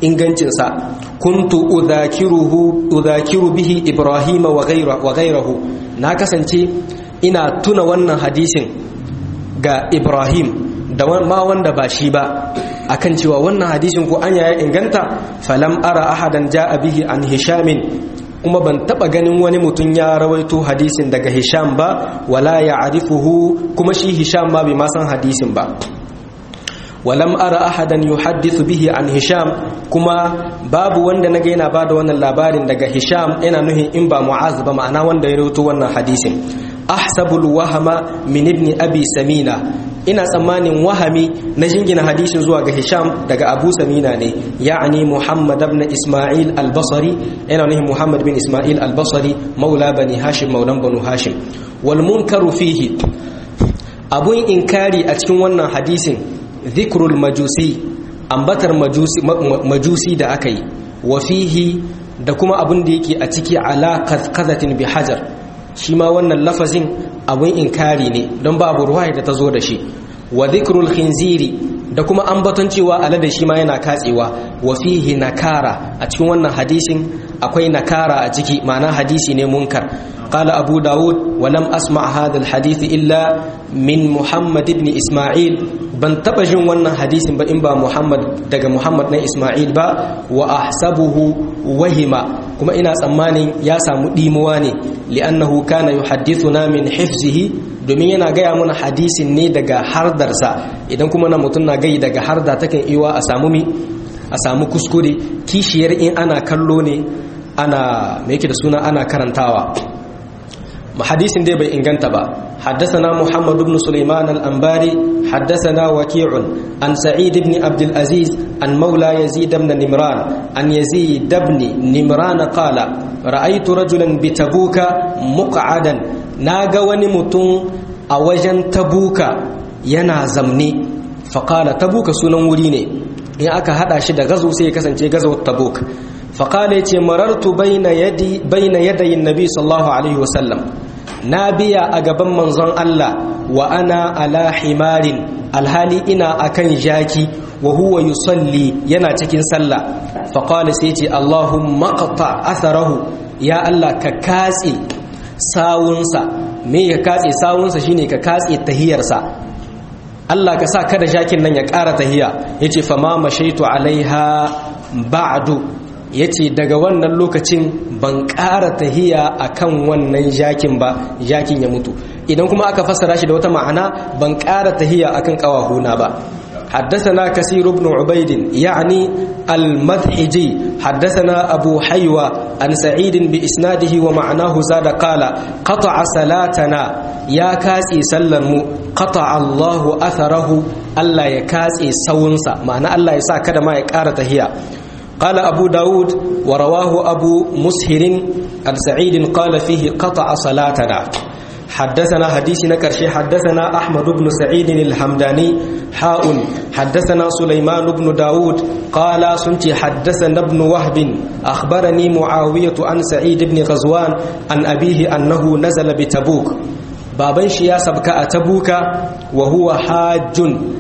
Speaker 1: ingancinsa kuntu udhakiruhu udhakiru bihi ibrahima wa ghayrahu na kasance ina tuna wannan hadisin ga ibrahim da ma wanda ba shi ba akan cewa wannan hadisin ko anya ya inganta falam ara ahadan ja'a bihi an hishamin kuma ban taba ganin wani mutum ya rawaito hadisin daga hisham ba wala ya'rifuhu kuma shi hisham ma bai ma san hadisin ba walam ara ahadan yuhaddithu bihi an hisham kuma babu wanda naga yana bada wannan labarin daga hisham yana nuhin in ba mu'az ba ma'ana wanda ya rawaito wannan hadisin ahsabul wahama min ibn abi samina ina tsammanin wahami na jingina hadisin zuwa ga hisham daga abu samina ne ya'ani muhammad ibn isma'il al-basri yana nuhin muhammad bin isma'il al-basri maula bani hashim maulan banu hashim wal munkaru fihi abun inkari a cikin wannan hadisin zikrul majusi ambatar majusi, majusi da aka yi wa fihi da kuma abun da yake a ciki ala kazatin bi hajar shi ma wannan lafazin abun inkari ne don babu ruwa da ta zo da shi wa zikrul khinziri da kuma ambaton cewa alada shi ma yana katsewa wa fihi nakara a cikin wannan hadisin akwai nakara a ciki ma'ana hadisi ne munkar قال أبو داود ولم أسمع هذا الحديث إلا من محمد بن إسماعيل ban taba jin wannan hadisin ba in ba Muhammad daga Muhammad na Ismail ba wa ahsabuhu wahima kuma ina tsammanin ya samu dimuwa ne li'annahu kana yuhaddithuna min hifzihi domin yana gaya mana hadisin ne daga hardarsa idan kuma na mutum na gai daga harda takan iwa a samu mi a samu kuskure kishiyar in ana kallo ne ana me yake da suna ana karantawa حديث دي بي انغنت با حدثنا محمد بن سليمان الأنباري حدثنا وكيع عن سعيد بن عبد العزيز عن مولى يزيد بن نمران عن يزيد بن نمران قال رأيت رجلا بتبوك مقعدا ناغا ونمتون أوجن تبوك ينا زمني فقال تبوك سنن وريني in aka hada shi da gazo sai ya kasance gazawar tabuk faƙala ce marartu baina yadayin nabi sallallahu alaihi wasallam na biya a gaban manzon Allah wa ana ala himarin alhali ina akan jaki wa huwa yusalli yana cikin sallah faƙala sai ce Allahumma qata atharahu ya Allah ka katse sawunsa me ya katse sawunsa shine ka katse tahiyarsa Allah ka sa kada jakin nan ya ƙara tahiya yace fa ma mashaitu alaiha ba'du ya ce daga wannan lokacin ban ƙara tahiya a kan wannan jakin ba jakin ya mutu idan kuma aka fassara shi da wata ma'ana ban ƙara tahiya a kan ƙawahuna ba حدثنا كثير بن عبيد يعني المذحجي حدثنا أبو حيوة عن سعيد بإسناده ومعناه زاد قال قطع صلاتنا يا كاسي سلم قطع الله أثره ألا يكاسي سونسا معنى ألا يسا كده ما يكارة هي قال أبو داود ورواه أبو مسهر عن سعيد قال فيه قطع صلاتنا حدثنا حديثنا كرشي حدثنا أحمد بن سعيد الحمداني حاء حدثنا سليمان بن داود قال سنتي حدثنا ابن وهب أخبرني معاوية عن سعيد بن غزوان عن أبيه أنه نزل بتبوك بابن شيا سبك أتبوك وهو حاج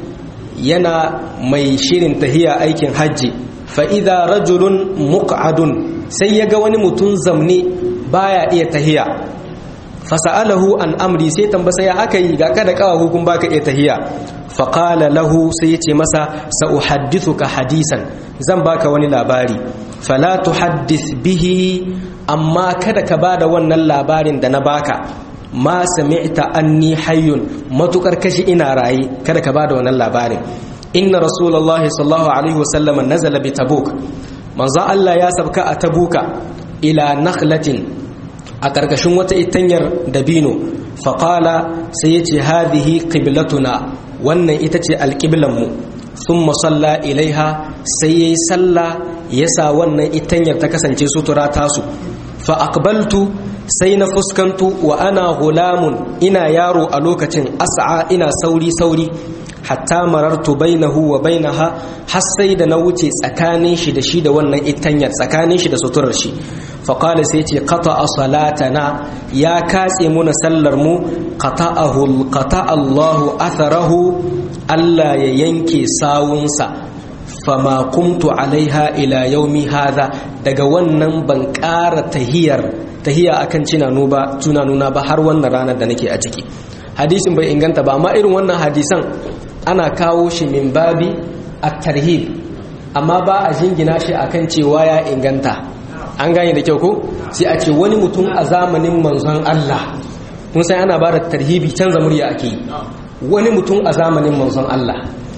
Speaker 1: ينا ميشير تهيا أيكن حجي fa'iza rajulun muƙa'adun sai ya ga wani mutum zamne baya iya tahiya fasa'alahu an amri sai tambasa ya aka yi ga kada kawa hukun baka iya tahiya faƙala lahu sai ya ce masa ka hadisan zan baka wani labari fala tuhaddith bihi amma kada ka bada wannan labarin da na baka ma sami'ta anni hayyun matukar kashi ina raye kada ka bada wannan labarin inna rasulullahi sallallahu alaihi wasallam nazala bi tabuk manzo Allah ya sabka a tabuka ila nakhlatin a karkashin wata itanyar dabino faqala sai yace hadhihi qiblatuna wannan ita ce alqiblan mu thumma salla ilaiha sai yayi salla yasa wannan itanyar ta kasance sutura tasu fa aqbaltu sai na fuskantu wa ana gulamun ina yaro a lokacin as'a ina sauri sauri hatta marartu bainahu wa bainaha har sai da na wuce tsakanin shi da shi da wannan itanyar tsakanin shi da suturar shi faqala sai ce qata'a salatana ya katse muna sallar mu qata'ahu qata'a Allahu atharahu Allah ya yanke sawunsa fama kumtu alaiha ila yaumi hadha daga wannan ban ƙara tahiyar tahiya akan cinanu ba tunanuna ba har wannan ranar da nake a ciki hadisin bai inganta ba amma irin wannan hadisan ana kawo shi min babi at-tarhib amma ba a jingina shi akan cewa ya inganta an gane da kyau ko sai a ce wani mutum a zamanin manzon Allah mun san ana ba da tarhibi canza murya ake wani mutum a zamanin manzon Allah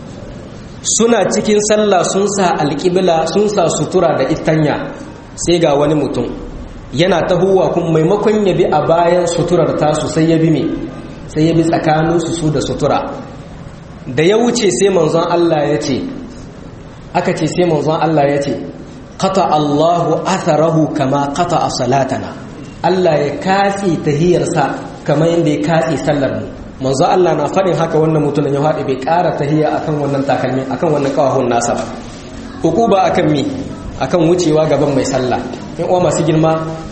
Speaker 1: suna cikin sallah sun sa alƙibla sun sa sutura da itanya sai ga wani mutum yana tahowa kuma maimakon ya bi a bayan suturar tasu sai ya bi me sai ya bi tsakaninsu su da sutura da ya wuce sai manzon Allah ya ce aka ce sai manzon Allah ya ce qata Allahu atharahu kama qata salatana Allah ya katse tahiyarsa kamar yadda ya katse sallar mu manzo Allah na faɗin haka wannan mutumin ya haɗe bai ƙara tahiya akan wannan takalmi akan wannan kawahun nasa ba hukuba akan mi akan wucewa gaban mai sallah in uwa masu girma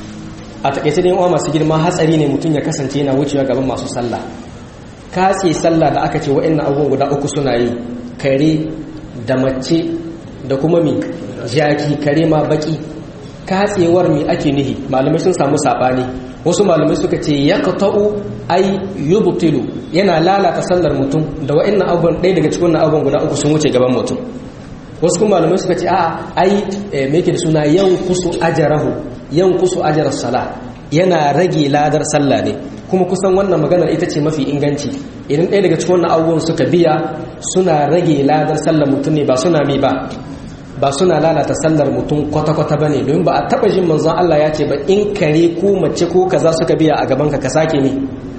Speaker 1: a takaice ne uwa masu girma hatsari ne mutum ya kasance yana wucewa gaban masu sallah katse sallah da aka ce wa'annan abubuwan guda uku suna yi kare da mace da kuma mi jaki kare ma baki katsewar mi ake nihi malamai sun samu sabani wasu malamai suka ce ya qata'u ay yubtilu yana lalata sallar mutum da wa'annan abubuwan ɗaya daga cikin abubuwan guda uku sun wuce gaban mutum wasu kuma malamai suka ce a'a ai me yake da suna yankusu ajrahu yankusu ajras sala yana rage ladar sallah ne kuma kusan wannan maganar ita ce mafi inganci idan ɗaya daga cikin wannan abubuwan suka biya suna rage ladar sallar mutum ne ba suna mi ba ba suna lalata sallar mutum kwata-kwata ba ne domin ba a taɓa jin manzon Allah ya ce ba in kare ko mace ko kaza suka biya a gabanka ka sake ne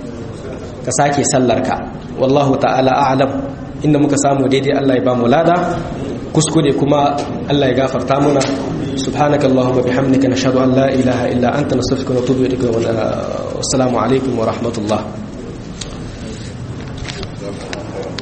Speaker 1: ka sake sallarka wallahu ta'ala a'lam inda muka samu daidai Allah ya ba mu lada kuskure kuma Allah ya gafarta muna subhanaka allahumma bihamdika nashhadu an la ilaha illa anta nastaghfiruka wa natubu ilayk wa assalamu alaikum wa rahmatullah